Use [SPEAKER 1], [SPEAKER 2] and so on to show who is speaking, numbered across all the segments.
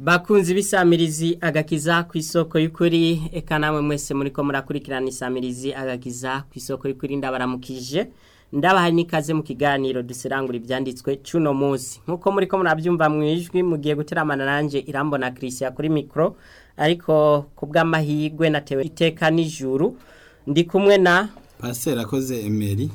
[SPEAKER 1] bakunzi b'isamirizi agakiza ku isoko y'ukuri eka namwe mwese muri ko murakurikirana isamirizi agakiza ku isoko y'ukuri ndabaramukije ndabaha n'ikaze mu kiganiro duserangura ibyanditswe cy'uno munsi nk'uko muri ko murabyumva mu ijwi mugiye guteramana nanjye irambona christian kuri mikoro ariko ku bw'amahirwe natewe iteka n'ijuru ndi kumwe na
[SPEAKER 2] pasiteri akoze emeri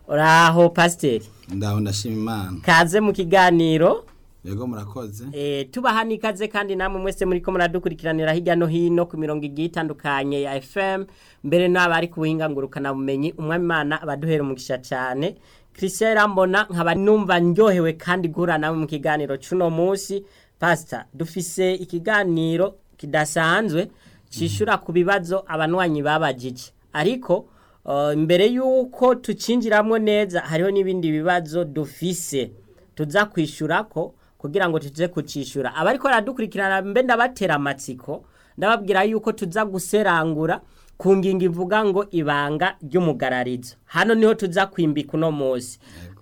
[SPEAKER 1] uraho pasiteri
[SPEAKER 2] ndaho ndashima imana
[SPEAKER 1] kaze mu kiganiro
[SPEAKER 2] yego murakoze
[SPEAKER 1] Eh, tubaha n'ikaze kandi namwe mwese muri ko muradukurikiranira hirya no hino ku mirongo igiye itandukanye ya FM mbere n'abari ku buhinga ngurukana bumenyi umwami Imana abaduhera umugisha cyane Christian Rambona nkaba numva ndyohewe kandi guhura nawe mu kiganiro cuno munsi pastor dufise ikiganiro kidasanzwe cishura ku bibazo abanwanyi babajije ariko uh, mbere yuko tucinjiramwo neza hariho n'ibindi bibazo dufise tuza kwishurako kugira ngo tuze kucishura abariko baradukurikirana mbe ndabatera amatsiko ndababwira yuko tuza guserangura ku ngingo ivuga ngo ibanga ry'umugararizo hano niho tuza kwimbika uno munsi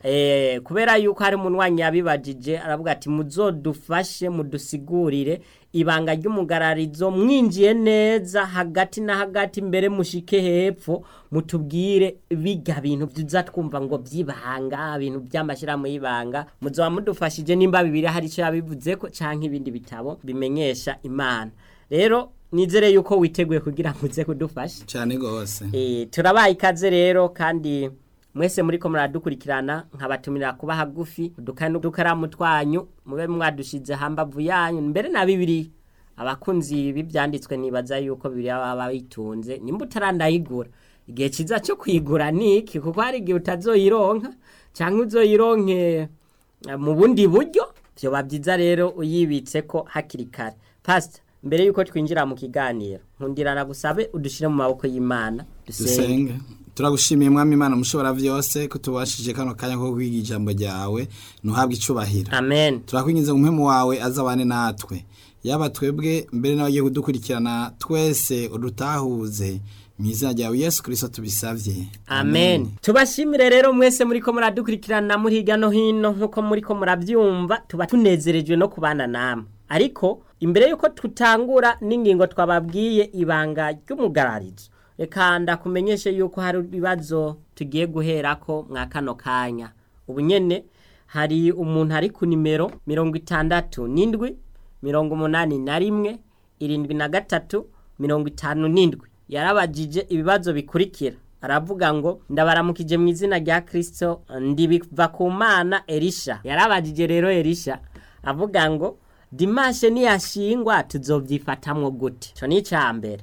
[SPEAKER 1] eh kubera yuko hari umunwanyi yabibajije aravuga ati muzodufashe mudusigurire ibanga ry'umugararizo mwinjiye neza hagati na hagati mbere mushike hepfo mutubwire biga bintu tuza twumva ngo byibanga ibintu by'amashyirahamwe y'ibanga muzoba mudufashije nimba bibiri hari icyo yabivuze ko canke ibindi bitabo bimenyesha imana rero nizere yuko witeguye kugira ngo uze kudufasha
[SPEAKER 2] cyane rwose
[SPEAKER 1] Eh, turabaye ikaze rero kandi mwese muri ko muradukurikirana nkabatumira kuba hagufi udukani n'udukaramu twanyu mube mwadushize hambavu yanyu mbere na bibiri abakunzi b'ibyanditswe nibaza yuko bibiri baba bitunze nimba utarandayigura igihe kiza cyo kuyigura ni iki kuko hari igihe utazoyironka cyangwa uzoyironke eh, mu bundi buryo byoba byiza rero uyibitse ko hakiri kare pasita mbere yuko twinjira mu kiganiro nkundirana gusabe udushyire mu maboko y'imana dusenge
[SPEAKER 2] dusenge turagushimiye mwami imana mushobora byose ko tubashije kano kanya ko kwiga ijambo ryawe ntuhabwe icubahiro
[SPEAKER 1] amen
[SPEAKER 2] turakwinjiza mu mpemu wawe azabane natwe yaba twebwe mbere n'abagiye kudukurikirana twese udutahuze mu izina ryawe yesu kirisito tubisabye
[SPEAKER 1] amen tubashimire rero mwese muri ko muradukurikirana muri hirya no hino nk'uko muri ko murabyumva tuba tunezerejwe no kubana namwe ariko imbere y'uko tutangura n'ingingo twababwiye ibanga ry'umugararizo reka ndakumenyeshe yuko hari ibibazo tugiye guherako mwa kano kanya ubu nyene hari umuntu ari ku nimero mirongo itandatu n'indwi mirongo umunani na rimwe irindwi na gatatu mirongo itanu n'indwi yarabajije ibibazo bikurikira aravuga ngo ndabaramukije mu izina rya kirisito ndibiva ku mana erisha yarabajije rero erisha avuga ngo dimashe niyashingwa tuzobyifatamwo gute icyo ni icya mbere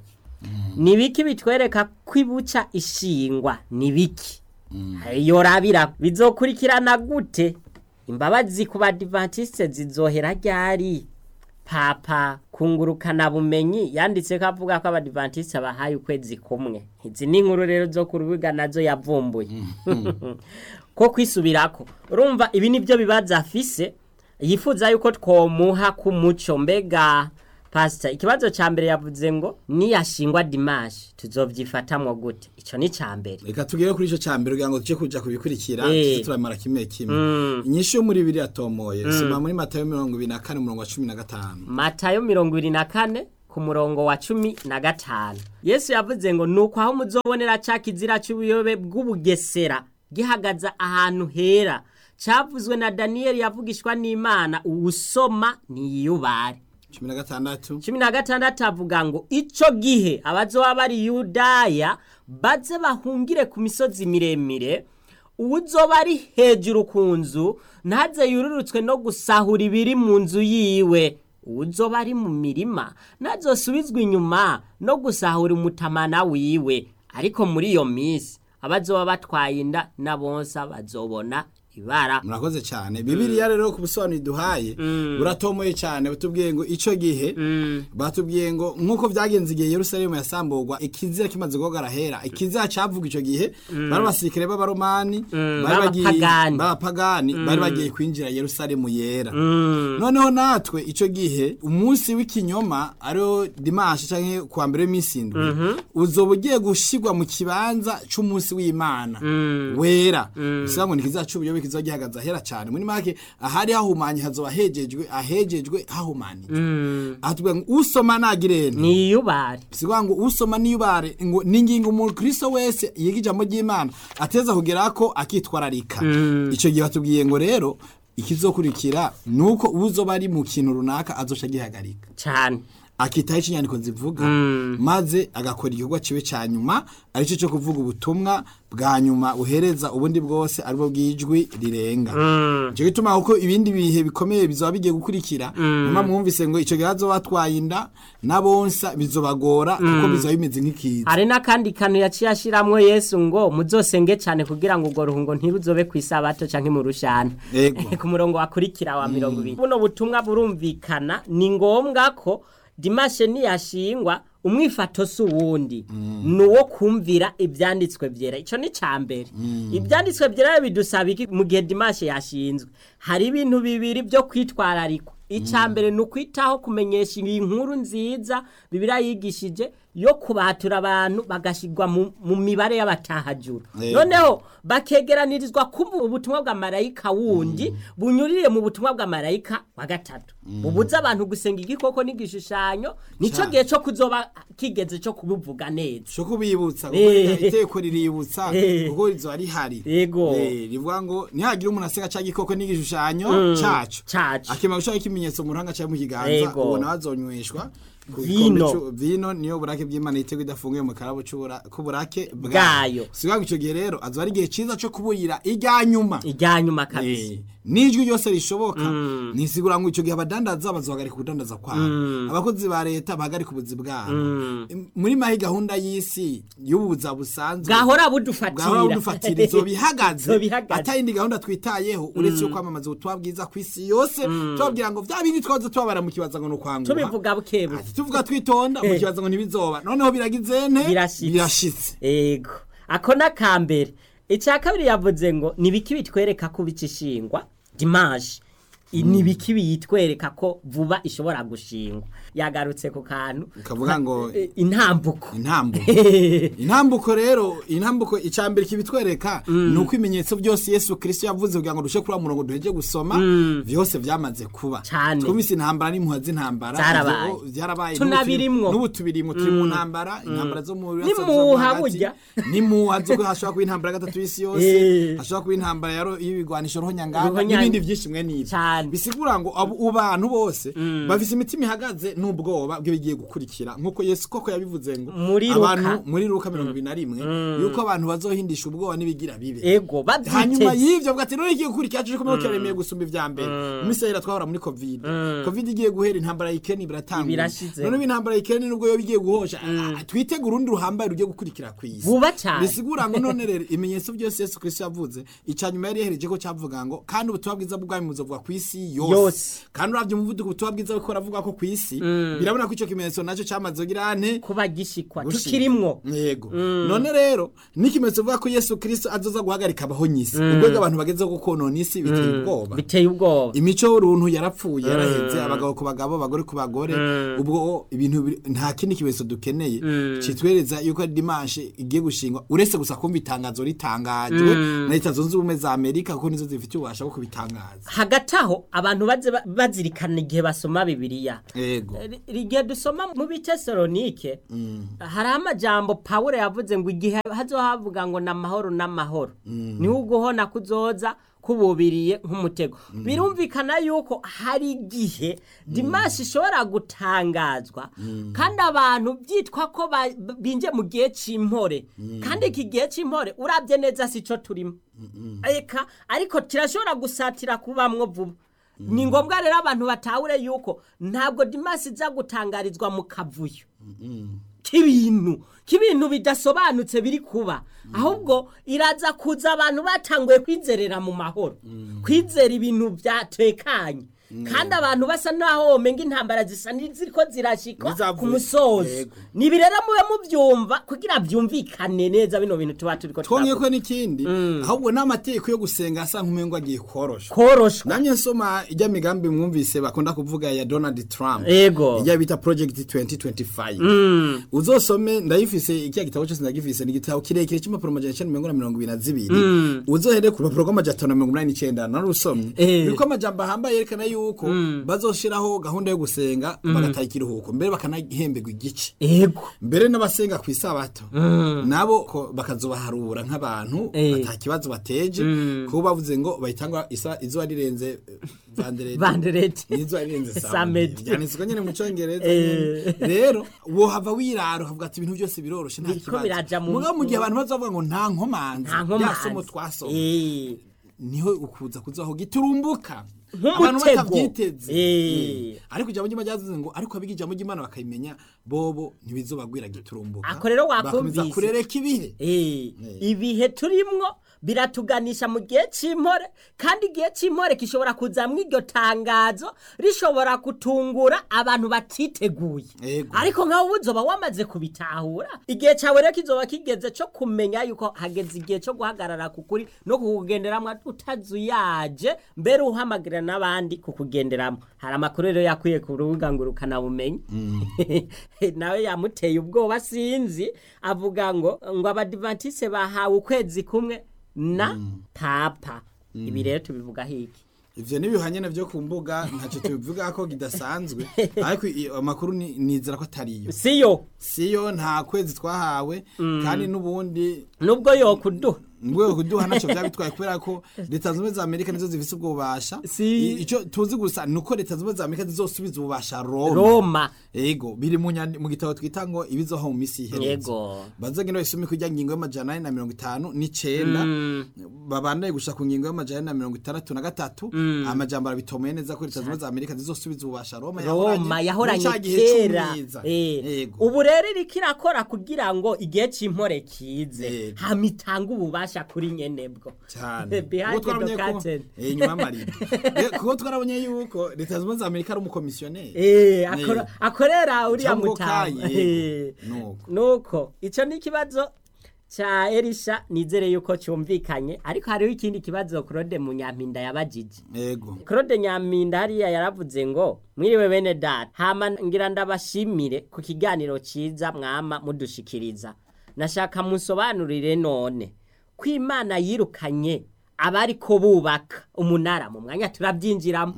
[SPEAKER 1] ni biki bitwereka ko ibuca ishingwa ni biki yorabira bizokurikirana gute imbabazi ku badivantiste zizohera ryari papa kungurukana bumenyi yanditse ko avuga ko abadivantiste bahaye ukwezi kumwe izi ni inkuru rero zo ku rubuga nazo yavumbuye ko kwisubirako urumva ibi nibyo bibaza afise yifuza yuko twomuha ku muco mbega pasita ikibazo cya mbere yavuze ngo niyashingwa dimashi tuzobyifatamwo gute icyo ni icya mbere
[SPEAKER 2] reka tugere kuri icyo cya mbere kugira ngo tujye kuja kubikurikira
[SPEAKER 1] Eh.
[SPEAKER 2] tuze turamara kimwe kimwe inyinshi yo muri bibiri yatomoye soma muri matayo mirongo ibiri na kane umurongo wa cumi na gatanu
[SPEAKER 1] matayo mirongo ibiri na kane ku murongo wa cumi na gatanu yesu yavuze ngo nuko aho muzobonera ca kizira c'ubuyobe bw'ubugesera gihagaza ahantu hera cavuzwe na daniyeli yavugishwa n'imana uwusoma niyiyubare
[SPEAKER 2] cumi na gatandatu
[SPEAKER 1] cumi na gatandatu avuga ngo ico gihe abazoba bari yudaya baze bahungire ku misozi miremire uwuzoba ari hejuru ku nzu ntaze yururutswe no gusahura ibiri mu nzu yiwe uwuzoba ari mu mirima ntazosubizwe inyuma no gusahura umutamana wiwe ariko muri iyo minsi abazoba batwaye inda na bonsa bazobona ibara
[SPEAKER 2] murakoze cyane bibiriya rero ku busobanuro duhaye buratomoye cyane batubwiye ngo icyo gihe batubwiye ngo nk'uko byagenze igihe yerusalemu yasamburwa ikizira kimaze guhogara hera ikizira cyavuga icyo gihe bari abasirikare b'abaromani bari bagiye-
[SPEAKER 1] b'abapagani.
[SPEAKER 2] b'abapagani bari bagiye kwinjira yerusalemu yera noneho natwe icyo gihe umunsi w'ikinyoma ariwo dimanshi cyangwa kuwa mbere w'iminsi indwi uzoba ugiye gushyirwa mu kibanza cy'umunsi w'imana wera bivuga ngo ntikizaca ubuyobe kizoba gihagaze ahera cyane muri make ahari hahumanye hazoba hejejwe ahejejwe hahumanije aha tuvuga ngo usoma nagirene
[SPEAKER 1] ni iyubare
[SPEAKER 2] sigwa ngo usoma niyubare ngo ningingo umukristo wese yiga ijambo ry'Imana ateza kugera ko akitwararika ico gihe batubwiye ngo rero ikizokurikira nuko uzoba ari mu kintu runaka azoca gihagarika
[SPEAKER 1] cyane
[SPEAKER 2] akitaho ikinyandiko zivuga maze agakora igikorwa kiwe cya nyuma aricyo cyo kuvuga ubutumwa bwa nyuma uhereza ubundi bwose aribwo bw'ijwi rirenga icyo gituma kuko ibindi bihe bikomeye bizaba bigiye gukurikira nyuma mwumvise ngo icyo gihe hazoba batwaye inda n'abonsa bizobagora kuko bizaba bimeze nk'ikiza
[SPEAKER 1] hari n'akandi kantu yaciye ashiramwo yesu ngo muzosenge cyane kugira ngo urwo ruhungo ntiruzobe ku isabato canke mu rushana
[SPEAKER 2] Ego.
[SPEAKER 1] ku murongo wakurikira wa mirongo ibiri buno butumwa burumvikana ni ngombwa ko dimashe niyashingwa umwifato si uwundi ni uwo kumvira ibyanditswe byera icyo ni cya mbere ibyanditswe byera bidusaba iki mu gihe dimashe yashinzwe hari ibintu bibiri byo kwitwararikwa icya mbere ni ukwitaho kumenyesha iyi nkuru nziza bibiriya yigishije yo kubatura abantu bagashyirwa mu- mu mibare y'abatahajura
[SPEAKER 2] Yego.
[SPEAKER 1] noneho bakegeranirizwa kumva ubutumwa bwa marayika wundi bunyurire mu butumwa bwa marayika wa gatatu bubuza abantu gusenga igikoko n'igishushanyo nicyo
[SPEAKER 2] Cyane.
[SPEAKER 1] gihe cyo kuzoba kigeze cyo kubivuga neza
[SPEAKER 2] cyo kubibutsa kuko
[SPEAKER 1] Eh.
[SPEAKER 2] iteko riributsa
[SPEAKER 1] Eh.
[SPEAKER 2] kuko rizoba rihari
[SPEAKER 1] Yego.
[SPEAKER 2] Eh, rivuga ngo ntihagire umuntu aseka cya gikoko n'igishushanyo cyacu
[SPEAKER 1] cacu
[SPEAKER 2] akimara gushaka ikimenyetso mu ruhanga cyangwa mu kiganza
[SPEAKER 1] Yego.
[SPEAKER 2] ubona bazonyweshwa ku
[SPEAKER 1] Vino.
[SPEAKER 2] gikombe c'u- vino niyo burake bw'imana yitego idafunguye mu karabo c'ubura- k'uburake
[SPEAKER 1] Bwayo.
[SPEAKER 2] sigaho icyo gihe rero azoba ari igihe cyiza cyo kuburira irya nyuma
[SPEAKER 1] ijya nyuma kabisa
[SPEAKER 2] Eh, n'ijwi ryose rishoboka nisigura ngo icyo gihe abadandaza bazohagarika ubudandaza kwabo abakozi ba leta bahagarika ubuzi bwabo muri mahi gahunda y'isi y'ubuza busanzwe
[SPEAKER 1] bwahora
[SPEAKER 2] bwahora
[SPEAKER 1] budufatira
[SPEAKER 2] budufatira izo bihagaze
[SPEAKER 1] Zobihagaze.
[SPEAKER 2] atayindi gahunda twitayeho uretse yo kwamamaza ubutumwa bwiza ku isi yose tubabwira ngo bya bindi twaza tubabara mu kibaza ngo ni ukwanguha
[SPEAKER 1] tubivuga bukebuke
[SPEAKER 2] Ati tuvuga twitonda mu kibaza ngo ntibizoba noneho biragize nte
[SPEAKER 1] Birashitse.
[SPEAKER 2] birashitse
[SPEAKER 1] ego ako ni akambere icya kabiri yavuze ngo ni ibiki bitwereka ko bikishingwa dimaje I- ni ibiki biyitwereka ko vuba ishobora gushingwa yagarutse ku kantu
[SPEAKER 2] Kavuga ngo-
[SPEAKER 1] Eh, intambuko
[SPEAKER 2] intambuko intambuko rero intambuko icambere kibitwereka ni uko ibimenyetso byose yesu kirisito yavuze kugira ngo dushe kuri wa murongo duheje gusoma byose byamaze kuba
[SPEAKER 1] Cane.
[SPEAKER 2] twumvise intambara n'impuha z'intambara
[SPEAKER 1] Zarabaye.
[SPEAKER 2] Ivyo byarabaye
[SPEAKER 1] Tunabirimwo.
[SPEAKER 2] n'ubu tubirimwo turi mu ntambara intambara zo mu
[SPEAKER 1] N'imuha burya.
[SPEAKER 2] n'imuha zo ko hashobora kuba intambara ya gatatu y'isi yose
[SPEAKER 1] Eh.
[SPEAKER 2] hashobora kuba intambara ya ro- y'ibigwanisho rohonyanganga
[SPEAKER 1] Rohonyanga.
[SPEAKER 2] n'ibindi byinshi mwe n'ibyo
[SPEAKER 1] Cane.
[SPEAKER 2] bisigura ngo abo abantu bose bafise imitima ihagaze n'ubwoba bw'ibigiye gukurikira nk'uko yesu koko yabivuze ngo
[SPEAKER 1] Muri Luka.
[SPEAKER 2] abantu muri ruka mirongo ibiri na rimwe yuko abantu bazohindisha ubwoba n'ibigira bibe
[SPEAKER 1] ego
[SPEAKER 2] hanyuma
[SPEAKER 1] babyiteze
[SPEAKER 2] y'ivyo bwati rero igiye gukurikira cyo kumenya kiremeye gusumba ivya mbere mu minsi yahera twahora muri covid covid igiye guhera intambara ya Ukraine biratangura
[SPEAKER 1] Birashize.
[SPEAKER 2] none intambara ya Ukraine nubwo yo bigiye guhosha ah, twitege urundi ruhambaye rugiye gukurikira ku isi
[SPEAKER 1] vuba cyane
[SPEAKER 2] bisigura ngo none rero ibimenyetso byose Yesu Kristo yavuze icanyuma yari yahereje ko cyavuga ngo kandi ubutumwa bwiza bw'ubwami buzovuga ku isi yose
[SPEAKER 1] Yose.
[SPEAKER 2] kandi uravye umuvuduko ubutumwa bwiza biko ravuga ko ku isi birabona ko ico kimenyetso naco cyamaze kugira ante
[SPEAKER 1] kuba gishikwa
[SPEAKER 2] Gushika.
[SPEAKER 1] tukirimwo
[SPEAKER 2] yego none rero n'ikimenyetso vuga ko yesu kirisito azoza guhagarika abahonyisi urwego abantu bagezeho gukonona isi biteye ubwoba
[SPEAKER 1] biteye ubwoba
[SPEAKER 2] imico y'uruntu yarapfuye yaraheze abagabo ku bagabo abagore ku bagore ubwo ibintu biri- nta kindi kimenyetso dukeneye kitwereza yuko ari dimanche igiye gushingwa uretse gusa kumva itangazo ritangajwe na leta zunze ubumwe za amerika kuko nizo zifite ububasha bwo kubitangaza
[SPEAKER 1] hagati aho abantu baze ba- bazirikana igihe basoma bibiliya
[SPEAKER 2] yego
[SPEAKER 1] Ri- igihe dusoma mu bitesalonike hari amajambo pawulo yavuze ngo igihe hazoba havuga ngo n'amahoro n'amahoro niho uguhona kuzoza kububiriye nk'umutego birumvikana yuko hari igihe dimashi ishobora gutangazwa kandi abantu byitwa ko ba- binjiye mu gihe cy'impore kandi iki gihe cy'impore urabye neza si cyo turimo eka ariko kirashobora gusatira kubamwo vuba ni ngombwa rero abantu batahure yuko ntabwo dimasi iza gutangarizwa mu kavuyo k'ibintu k'ibintu bidasobanutse biri kuba ahubwo iraza kuza abantu batanguye kwizerera mu mahoro kwizera ibintu byatekanye kandi abantu basa naho womenga intambara zisa n'iziriko zirashikwa
[SPEAKER 2] Nizavuye.
[SPEAKER 1] ku musozo
[SPEAKER 2] Yego.
[SPEAKER 1] nibi rero mube muvyumva kugira vyumvikane neza bino bintu tuba turiko
[SPEAKER 2] twongeye
[SPEAKER 1] turavuga.
[SPEAKER 2] ko n'ikindi ahubwo n'amategeko yo gusenga asa nk'umengo agiye koroshwa
[SPEAKER 1] koroshwa
[SPEAKER 2] namye nsoma ijya migambi mwumvise bakunda kuvuga ya Donald Trump
[SPEAKER 1] Ego.
[SPEAKER 2] ijya bita project 2025 uzosome ndayifise ikiya gitabo cyose ndagifise ni igitabo kirekire cy'impapuro amajana icenda mirongo na mirongo ibiri na zibiri uzohere ku rupapuro rw'amajana atanu na mirongo inani n'icenda narusomye
[SPEAKER 1] Eh.
[SPEAKER 2] biriko amajambo ahambaye yerekana yuko bazoshiraho gahunda yo gusenga bagataha ikiruhuko mbere bakanahemberwa igice
[SPEAKER 1] ego
[SPEAKER 2] mbere n'abasenga ku isabato nabo ko bakazobaharura nk'abantu
[SPEAKER 1] Eh.
[SPEAKER 2] ata kibazo bateje kuko bavuze ngo bahitangwa isa- izuba rirenze eh, vandereti
[SPEAKER 1] bandereti
[SPEAKER 2] n'izuba rirenze
[SPEAKER 1] Samedi.
[SPEAKER 2] samedi byanditswe nyine mu cyongereza
[SPEAKER 1] Eh.
[SPEAKER 2] nyene. rero wohava wirara ukavuga ati ibintu byose biroroshe nta
[SPEAKER 1] Biriko biraja
[SPEAKER 2] kibazo
[SPEAKER 1] mu-
[SPEAKER 2] mugabo mu gihe abantu bazavuga ngo nta nkomanzi
[SPEAKER 1] nta
[SPEAKER 2] rya somo
[SPEAKER 1] nkomanzi
[SPEAKER 2] twasoma
[SPEAKER 1] Eh.
[SPEAKER 2] niho ukuza kuzaho giturumbuka
[SPEAKER 1] Nk'umutego.
[SPEAKER 2] abantu batabyiteze
[SPEAKER 1] Eh.
[SPEAKER 2] Eh. ariko ijambo ry'imana ryavuze ngo ariko abiga ijambo ry'imana bakayimenya bobo ntibizobagwira giturumbuka
[SPEAKER 1] Ako rero
[SPEAKER 2] bakomeza
[SPEAKER 1] wakumvise.
[SPEAKER 2] kurereka ibihe
[SPEAKER 1] Eh, ibihe turimwo biratuganisha mu gihe cy'impore kandi igihe cy'impore gishobora kuzamwo iryo tangazo rishobora gutungura abantu batiteguye
[SPEAKER 2] Ego.
[SPEAKER 1] ariko nkawe uba uzoba wamaze kubitahura igihe cyawe rero kizoba kigeze cyo kumenya yuko hageze igihe cyo guhagarara ku kuri no kukugenderamo utazuyaje mbere uhamagarira n'abandi kukugenderamo hari amakuru rero yakwiye ku rubuga ngo rukanabumenye nawe yamuteye ubwoba sinzi avuga ngo ngo abadivatise bahawe ukwezi kumwe na papa ibi rero tubivuga hiki
[SPEAKER 2] ivyo n'ibihanye navyo ku mbuga ntacyo tubivuga ko kidasanzwe ariko i- amakuru ni- nizera ko atariyo
[SPEAKER 1] siyo
[SPEAKER 2] siyo nta kwezi twahawe kandi n'ubundi
[SPEAKER 1] nubwo yokuduha
[SPEAKER 2] ngwe kuduha ntacyo byaba bitwaye kubera ko leta zunze ubumwe za amerika nizo zifise ubwo bubasha
[SPEAKER 1] Si.
[SPEAKER 2] I- ico tuzi gusa ni uko leta zunze ubumwe za amerika zizosubiza ububasha roma
[SPEAKER 1] roma
[SPEAKER 2] ego biri mu nyandi- mu gitabo twita ngo ibizoho mu misi iherutse
[SPEAKER 1] yego
[SPEAKER 2] bazogenda bayisume kurya ngingo y'amajana ane na mirongo itanu n'icenda babandaye gushika ku ngingo y'amajana ane na mirongo itandatu na gatatu amajambo arabitomoye neza ko leta zunze ubumwe za amerika zizosubiza ububasha roma
[SPEAKER 1] roma yahoranye
[SPEAKER 2] muri ca gihe
[SPEAKER 1] kera
[SPEAKER 2] c'umwiza.
[SPEAKER 1] Eh,
[SPEAKER 2] Ego.
[SPEAKER 1] ubu rero iriko irakora kugira ngo igihe c'impore kize
[SPEAKER 2] Ego.
[SPEAKER 1] hama itange ububasha kuri nyenebwo
[SPEAKER 2] cyane
[SPEAKER 1] Behind
[SPEAKER 2] Kuko twarabonye
[SPEAKER 1] the
[SPEAKER 2] ko-
[SPEAKER 1] curtain.
[SPEAKER 2] eh, inyuma y'amarido Eh, kuko twarabonye yuko leta zunze ubumwe za amerika ari umukomisiyoneri
[SPEAKER 1] Eh, akora- akorera uriya
[SPEAKER 2] Cyangwa
[SPEAKER 1] mutama
[SPEAKER 2] kayi, yego.
[SPEAKER 1] Eh.
[SPEAKER 2] Nuko.
[SPEAKER 1] nuko ico ni ikibazo ca erisha nizere yuko cyumvikanye ariko hariho ikindi kibazo claude munyampinda yabajije
[SPEAKER 2] ego
[SPEAKER 1] claude nyampinda hariya yaravuze ngo mwiriwe bene data hama ngira ndabashimire ku kiganiro ciza mwama mudushikiriza nashaka musobanurire none ko imana yirukanye abariko bubaka umunara mu mwanya turabyinjiramo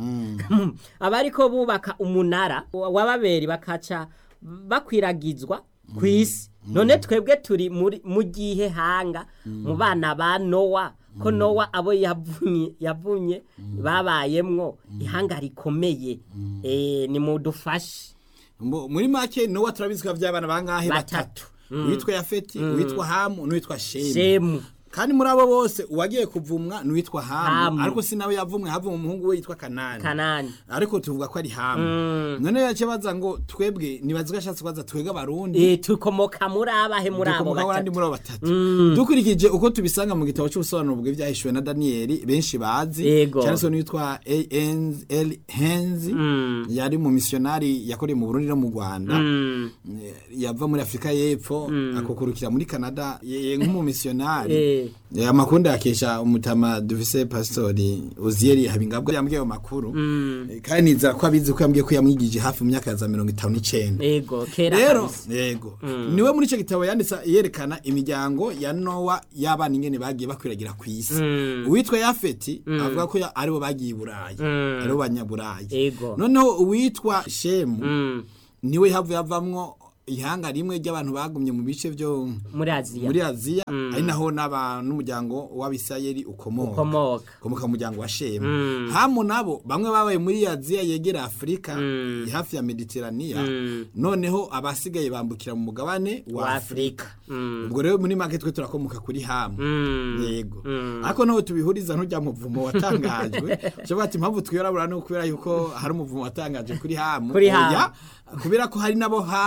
[SPEAKER 1] abariko bubaka umunara w'ababeri bakaca bakwiragizwa ku isi none twebwe turi muri- mu gihe hanga mu bana ba nowa ko nowa abo yavunye yavunye babayemwo ihanga rikomeye eh, nimudufashe
[SPEAKER 2] Mu- muri make nowa turabizi ko by'abana bangahe
[SPEAKER 1] Batatu.
[SPEAKER 2] batatu uwitwa yafeti uwitwa hamu n'uwitwa shemu
[SPEAKER 1] shemu
[SPEAKER 2] kandi muri abo bose uwagiye kuvumwa n'uwitwa hamu
[SPEAKER 1] Hamu.
[SPEAKER 2] ariko si nawe yavumwe havumwe umuhungu we yitwa kanani
[SPEAKER 1] kanani
[SPEAKER 2] ariko tuvuga ko ari hamu none yace baza ngo twebwe nibazi ko ashatse kubaza twebwe abarundi
[SPEAKER 1] Eh, tukomoka muri abahe muri abo
[SPEAKER 2] dukomoka abandi
[SPEAKER 1] batatu
[SPEAKER 2] muri abo batatu dukurikije uko tubisanga mu gitabo cy'ubusobanuro bw'ibyahishuwe na daniyeli benshi bazi
[SPEAKER 1] Yego.
[SPEAKER 2] cyane se n'uwitwa al henzi yari mu misiyonari yakoreye mu burundi no mu rwanda
[SPEAKER 1] Mm,
[SPEAKER 2] Eh, yava muri afurika y'epfo akukurukira muri canada ye- nk'umumisiyonari
[SPEAKER 1] eh,
[SPEAKER 2] Eh, amakuru ndayakesha umutama dufise pasitori uziyeri habingabwa yambwiye ayo makuru Eh, kandi nizera ko abizi ko yambwiye ko yamwigije hafi mu myaka ya za mirongo itanu n'icenda
[SPEAKER 1] ego kera
[SPEAKER 2] rero
[SPEAKER 1] kabisa.
[SPEAKER 2] yego niwe muri icyo gitabo yanditse yerekana imiryango ya nowa y'abana ingene bagiye bakwiragira ku isi uwitwa yafeti avuga ko ya- aribo bagiye i burayi aribo banyaburayi
[SPEAKER 1] Ego.
[SPEAKER 2] noneho uwitwa shemu
[SPEAKER 1] Mm,
[SPEAKER 2] niwe havuye havamwo ihanga rimwe ry'abantu bagumye mu bice byo
[SPEAKER 1] muri aziya
[SPEAKER 2] muri aziya ari naho n'aba n'umuryango w'abisirayeli ukomoka
[SPEAKER 1] ukomoka
[SPEAKER 2] ukomoka mu muryango wa shemu hamu nabo bamwe babaye muri aziya yegera afurika hafi ya mediteraniya noneho abasigaye bambukira mu mugabane wa
[SPEAKER 1] Wa
[SPEAKER 2] afurika
[SPEAKER 1] Mm.
[SPEAKER 2] ubwo rero muri make twe turakomoka kuri hamu
[SPEAKER 1] Mm.
[SPEAKER 2] yego ariko naho tubihuriza ntujya mu muvumo watangajwe ushobora ati impamvu twirabura ni ukubera yuko hari umuvumo watangaje kuri hamu
[SPEAKER 1] Kuri Hamu.
[SPEAKER 2] Oya, kubera ko hari nabo hamu ba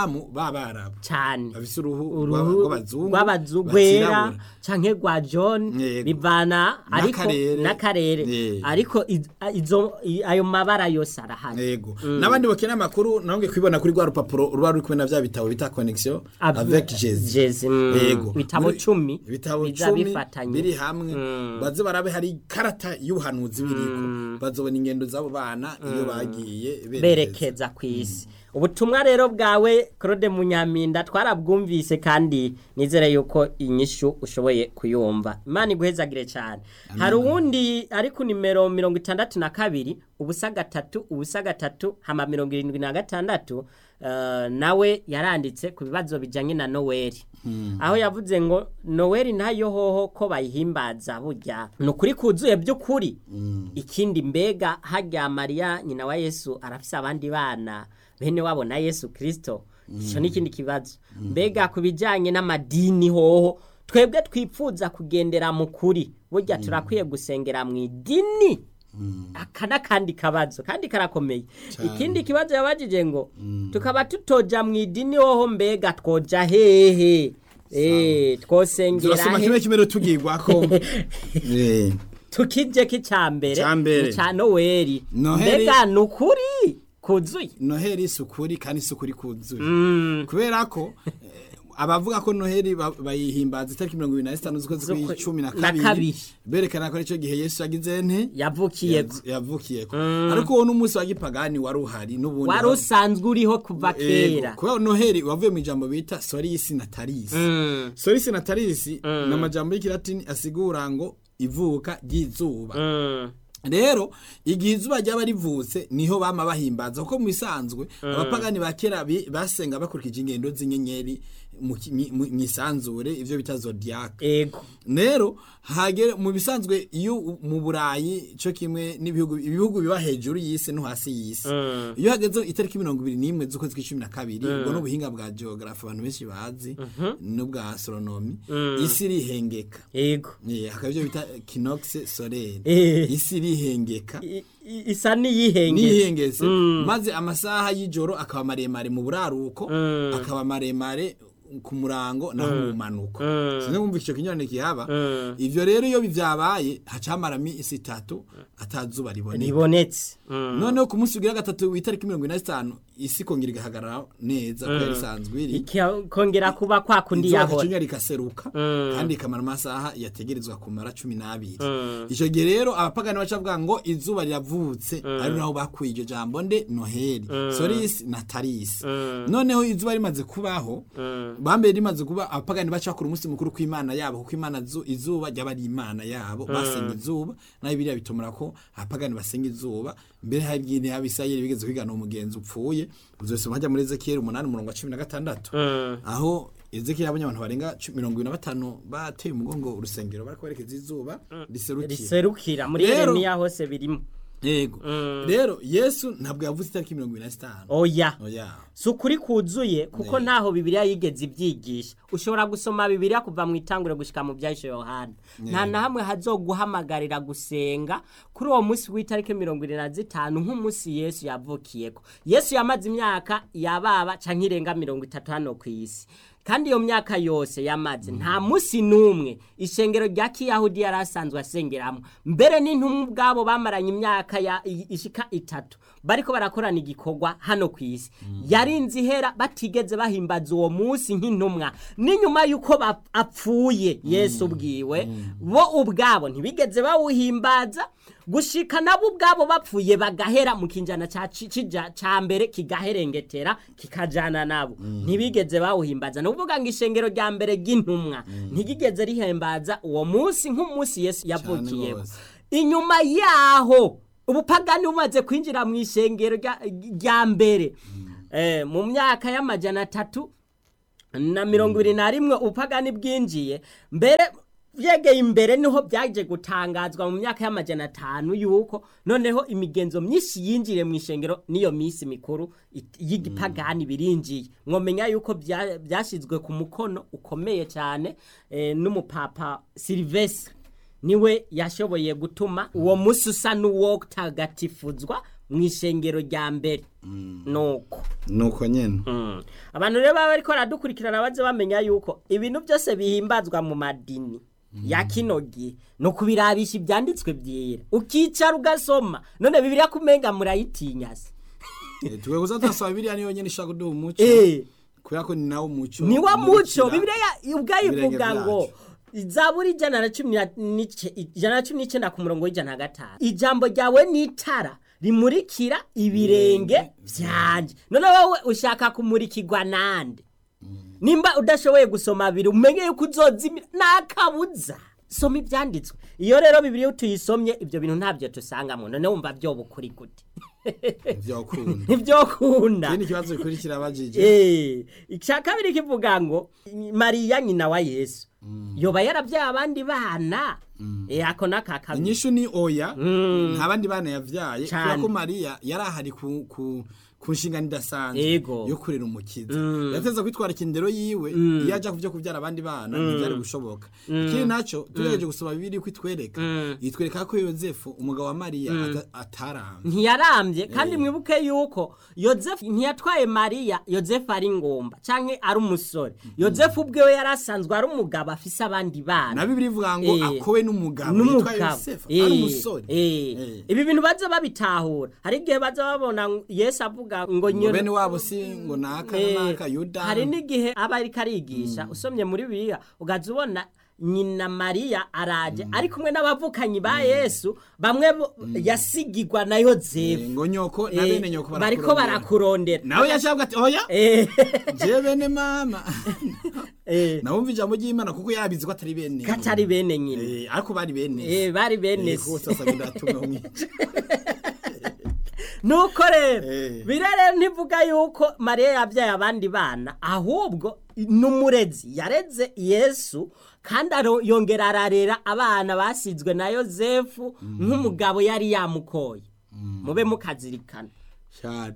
[SPEAKER 2] rw'abarabu
[SPEAKER 1] cyane
[SPEAKER 2] bafise uruhu
[SPEAKER 1] uruhu
[SPEAKER 2] rw'abazungu
[SPEAKER 1] rw'abazungu rwera
[SPEAKER 2] batirabura.
[SPEAKER 1] canke rwa john
[SPEAKER 2] Yego.
[SPEAKER 1] bivana ariko
[SPEAKER 2] N'akarere.
[SPEAKER 1] n'akarere
[SPEAKER 2] Yego.
[SPEAKER 1] ariko iz- izo i- ayo mabara yose arahari
[SPEAKER 2] yego n'abandi bakeneye amakuru nabonge kwibona kuri rwa rupapuro ruba ruri kumwe na vya bitabo bita connexion
[SPEAKER 1] Ab-
[SPEAKER 2] avec Jésus
[SPEAKER 1] Jésus, mm.
[SPEAKER 2] yego
[SPEAKER 1] Ibitabo
[SPEAKER 2] Muri-
[SPEAKER 1] cumi
[SPEAKER 2] ibitabo
[SPEAKER 1] biza
[SPEAKER 2] cumi
[SPEAKER 1] bifatanye.
[SPEAKER 2] biri hamwe baze barabe hari ikarata y'ubuhanuzi biriko bazobona ingendo z'abo bana iyo bagiye
[SPEAKER 1] berekeza ku isi ubutumwa rero bwawe claude munyaminda twarabwumvise kandi nizere yuko inyishu ushoboye kuyumva imana iguhezagire cyane hari uwundi ari ku nimero mirongo itandatu na kabiri ubusa gatatu ubusa gatatu hama mirongo irindwi na gatandatu eh, nawe yaranditse ku bibazo bijyanye na noweli aho yavuze ngo noweli nayo hoho ko bayihimbaza burya ni ukuri kuzuye by'ukuri ikindi mbega hajya mariya nyina wa yesu arafise abandi bana bene wabo na yesu kirisito icyo ni ikindi kibazo mbega ku bijyanye n'amadini hoho twebwe twipfuza kugendera mu kuri burya turakwiye gusengera mu idini aka n'akandi kabazo kandi karakomeye ikindi kibazo yabajije ngo tukaba tutoja mu idini hoho mbega twoja hehe Eh, twosengera
[SPEAKER 2] turasoma
[SPEAKER 1] he
[SPEAKER 2] kimwe kimwe tugirwako Eh,
[SPEAKER 1] tukije ki ca mbere
[SPEAKER 2] Ca mbere.
[SPEAKER 1] ni ca noweli
[SPEAKER 2] Noheli-
[SPEAKER 1] mbega ni ukuri kuzuye
[SPEAKER 2] noheli isukuri kandi isukuri kuzuye kubera ko eh, abavuga ko noheli ba- bayihimbaza itariki mirongo ibiri na zitanu z'ukwezi
[SPEAKER 1] Z'ukwe-
[SPEAKER 2] kw'icumi na
[SPEAKER 1] na
[SPEAKER 2] kabiri
[SPEAKER 1] kabiri.
[SPEAKER 2] berekana ko aricyo gihe yesu yagize nte
[SPEAKER 1] yavukiyeko
[SPEAKER 2] Yav- yavukiyeko ariko uwo n'umunsi wa gipagani wari uhari n'ubundi
[SPEAKER 1] wari usanzwe uriho kuva kera
[SPEAKER 2] kubera noheli wavuye mu ijambo bita sorisi natalisi
[SPEAKER 1] Mm,
[SPEAKER 2] sorisi natalisi ni amajambo y'ikilatini asigura ngo ivuka ry'izuba
[SPEAKER 1] mm,
[SPEAKER 2] rero igihe izuba ryaba rivutse niho bama bahimbaza kuko mu bisanzwe abapagani ba kera bi- basenga bakurikije ingendo z'inyenyeri mu ki- mi- mu mu isanzure ivyo bita zodiac
[SPEAKER 1] ego
[SPEAKER 2] rero hagere mu bisanzwe iyo u- mu burayi cyo kimwe n'ibihugu ibihugu biba hejuru y'isi no hasi y'isi iyo hageze itariki mirongo ibiri n'imwe z'ukwezi kw'icumi na kabiri ubwo n'ubuhinga bwa geography abantu benshi bazi n'ubwa astronomy isi irihengeka
[SPEAKER 1] ego
[SPEAKER 2] Eh, hakaba ibyo bita kinox solaire
[SPEAKER 1] Eh.
[SPEAKER 2] isi irihengeka
[SPEAKER 1] I- i- isa n'iyihengetse
[SPEAKER 2] nihengese maze amasaha y'ijoro akaba maremare mu buraruko akaba maremare ku murango naho mu manuko sinzi kumva icyo kinyurane kihaba ivyo rero iyo bivyabaye hacamara isi itatu atazuba riboneka
[SPEAKER 1] ribonetse Mm.
[SPEAKER 2] noneho ku munsi ugira gatatu w'itariki mirongo ine na zitanu isi kongera igahagarara neza ko yari isanzwe iri
[SPEAKER 1] ikongera kuba kwa kundi
[SPEAKER 2] izuba
[SPEAKER 1] yahora
[SPEAKER 2] gacinya rikaseruka kandi ikamara amasaha yategerezwa kumara cumi n'abiri icyo gihe rero abapagani baca bavuga ngo izuba riravutse ari naho bakuye iryo jambo nde noheli sorisi na tarisi noneho izuba rimaze kubaho bambere rimaze kuba abapagani baca bakora umunsi mukuru kw'imana yabo kuko imana zu- izuba ryaba ari imana yabo basenga izuba naho biriya bitumura ko abapagani basenga izuba mbere hari igihe abisirayeli bigeze kwigana umugenzi upfuye uzosoma hajya muri ezekiyeli umunani umurongo wa cumi na gatandatu aho ezekiyeli yabonye abantu barenga cu- mirongo ibiri na batanu bateye umugongo urusengero bariko berekeza izuba riserukira
[SPEAKER 1] riserukira muri
[SPEAKER 2] Rero-
[SPEAKER 1] yeremiya hose birimo
[SPEAKER 2] yego rero yesu ntabwo yavuze itariki mirongo ibiri na zitanu
[SPEAKER 1] oya
[SPEAKER 2] oya
[SPEAKER 1] si ukuri kuzuye kuko ntaho bibiliya yigeze ibyigisha ushobora gusoma bibiliya kuva mu itangure gushyika mu byahishe yohana nta na hamwe hazoguhamagarira gusenga kuri uwo munsi w'itariki mirongo irindwi na zitanu nk'umunsi yesu yavukiyeko yesu yamaze imyaka yababa cyangwa irenga mirongo itatu hano ku isi kandi iyo myaka yose yamaze nta munsi n'umwe ishengero rya kiyahudi yari asanzwe asengeramo mbere n'intumwa ubwabo bamaranye imyaka ya i- ishika itatu bariko barakorana igikorwa hano ku isi yarinze ihera batigeze bahimbaza uwo munsi nk'intumwa n'inyuma y'uko bap- apfuye yesu ubwiwe bo ubwabo ntibigeze bawuhimbaza gushika nabo ubwabo bapfuye bagahera mu kinjana ca ci- cija- ca mbere kigaherengetera kikajana nabo ntibigeze bawuhimbaza ni ukuvuga ngo ishengero rya mbere ry'intumwa ntigigeze rihimbaza uwo munsi nk'umunsi yesu yavukiyeho
[SPEAKER 2] rwose.
[SPEAKER 1] inyuma yaho ubupagani bumaze kwinjira mu ishengero rya- rya mbere Eh, mu myaka y'amajana atatu na mirongo ibiri na rimwe ubupagani bwinjiye mbere byegeye imbere niho byaje gutangazwa mu myaka y'amajana atanu yuko noneho imigenzo myinshi yinjiriye mu ishengero n'iyo minsi mikuru it- y'igipagani birinjiye mwomenya yuko bya- byashyizwe ku mukono ukomeye cyane eh, n'umupapa silivesire niwe yashoboye gutuma uwo munsi usa n'uwo tagatifuzwa mu ishengero rya mbere nuko
[SPEAKER 2] nuko nyene
[SPEAKER 1] Mm. abantu rero baba bariko baradukurikirana baze bamenya yuko ibintu byose bihimbazwa mu madini ya kino gihe ni ukubirabisha ibyanditswe byera ukicara ugasoma none bibiriya kumenga murayitinya se
[SPEAKER 2] Eh, twe kuza tasaba biriya niyo nyene ishaka kuduha umuco
[SPEAKER 1] Eh.
[SPEAKER 2] kubera ko ni nawo muco
[SPEAKER 1] ni wa muco
[SPEAKER 2] umurikira
[SPEAKER 1] bibiriya ubwayo
[SPEAKER 2] ibirenge
[SPEAKER 1] ivuga ngo
[SPEAKER 2] vyacu.
[SPEAKER 1] zaburi ijana na cumi na- n'ice- ijana na cumi n'icyenda ku murongo w'ijana na gatanu ijambo ryawe ni itara rimurikira ibirenge vyanje none wowe ushaka kumurikirwa nande nimba udashoboye gusoma abiri umenye yuko uzozimira nakabuza soma ibyanditswe iyo rero bibiri tuyisomye ibyo bintu ntabyo tusangamo none wumva byoba ukuri gute
[SPEAKER 2] vyokunda
[SPEAKER 1] ntibyokunda
[SPEAKER 2] ikindi kibazo bikurikira bajije
[SPEAKER 1] Eh, icya kabiri kivuga ngo mariya nyina wa yesu yoba yarabyaye abandi bana Eh, ako naka kabiri
[SPEAKER 2] inyishu ni oya nta bandi bana yavyaye
[SPEAKER 1] Cane.
[SPEAKER 2] kubera ko mariya yari ahari ku ku ku nshingano idasanzwe
[SPEAKER 1] Yego.
[SPEAKER 2] yo kurera umukiza yateza kwitwara ikindero yiwe iyo aja kuvyo kuvyara abandi bana ntivyari gushoboka ikindi naco tugerageje gusoma bibiri ko itwereka itwereka ko yozefu umugabo wa mariya ata- ataramye
[SPEAKER 1] ntiyarambye kandi mwibuke yuko yozefu ntiyatwaye mariya yozefu ari ngomba canke ari umusore yozefu ubwewe yari asanzwe ari umugabo afise abandi bana
[SPEAKER 2] na bibiri ivuga ngo
[SPEAKER 1] Eh.
[SPEAKER 2] akowe n'umugabo yitwa
[SPEAKER 1] n'umugabo
[SPEAKER 2] yosefu
[SPEAKER 1] Eh,
[SPEAKER 2] ari umusore
[SPEAKER 1] eh.
[SPEAKER 2] Eh.
[SPEAKER 1] ibi bintu baza babitahura hari igihe baza babona ngo yesu avuga ngo
[SPEAKER 2] ngo
[SPEAKER 1] nyina
[SPEAKER 2] bene wabo si ngo naka
[SPEAKER 1] Eh,
[SPEAKER 2] na naka yuda
[SPEAKER 1] hari n'igihe aba ariko arigisha usomye muri bibiliya ugaza ubona nyina mariya araje ari kumwe n'abavukanyi ba yesu bamwe bo- yasigigwa na yozefu
[SPEAKER 2] Eh, ngo nyoko na
[SPEAKER 1] Eh,
[SPEAKER 2] bene nyoko
[SPEAKER 1] bariko
[SPEAKER 2] barakurondera
[SPEAKER 1] barakurondera
[SPEAKER 2] nawe yashabwa ati oya
[SPEAKER 1] Eh,
[SPEAKER 2] je bene mama
[SPEAKER 1] eh,
[SPEAKER 2] nawumva ijambo ry'imana kuko yabizi ko atari bene
[SPEAKER 1] katari bene nyina
[SPEAKER 2] Eh, ariko bari bene
[SPEAKER 1] Eh, bari bene
[SPEAKER 2] Eh,
[SPEAKER 1] se.
[SPEAKER 2] kuko sasa biratuma umwica
[SPEAKER 1] nuko rero
[SPEAKER 2] Eh.
[SPEAKER 1] birere ntivuga yuko mariya yabyaye abandi bana ahubwo n'umurezi yareze yesu kandi aro- yongera ararera abana basizwe na yozefu nk'umugabo yari yamukoye mube mukazirikana
[SPEAKER 2] cyane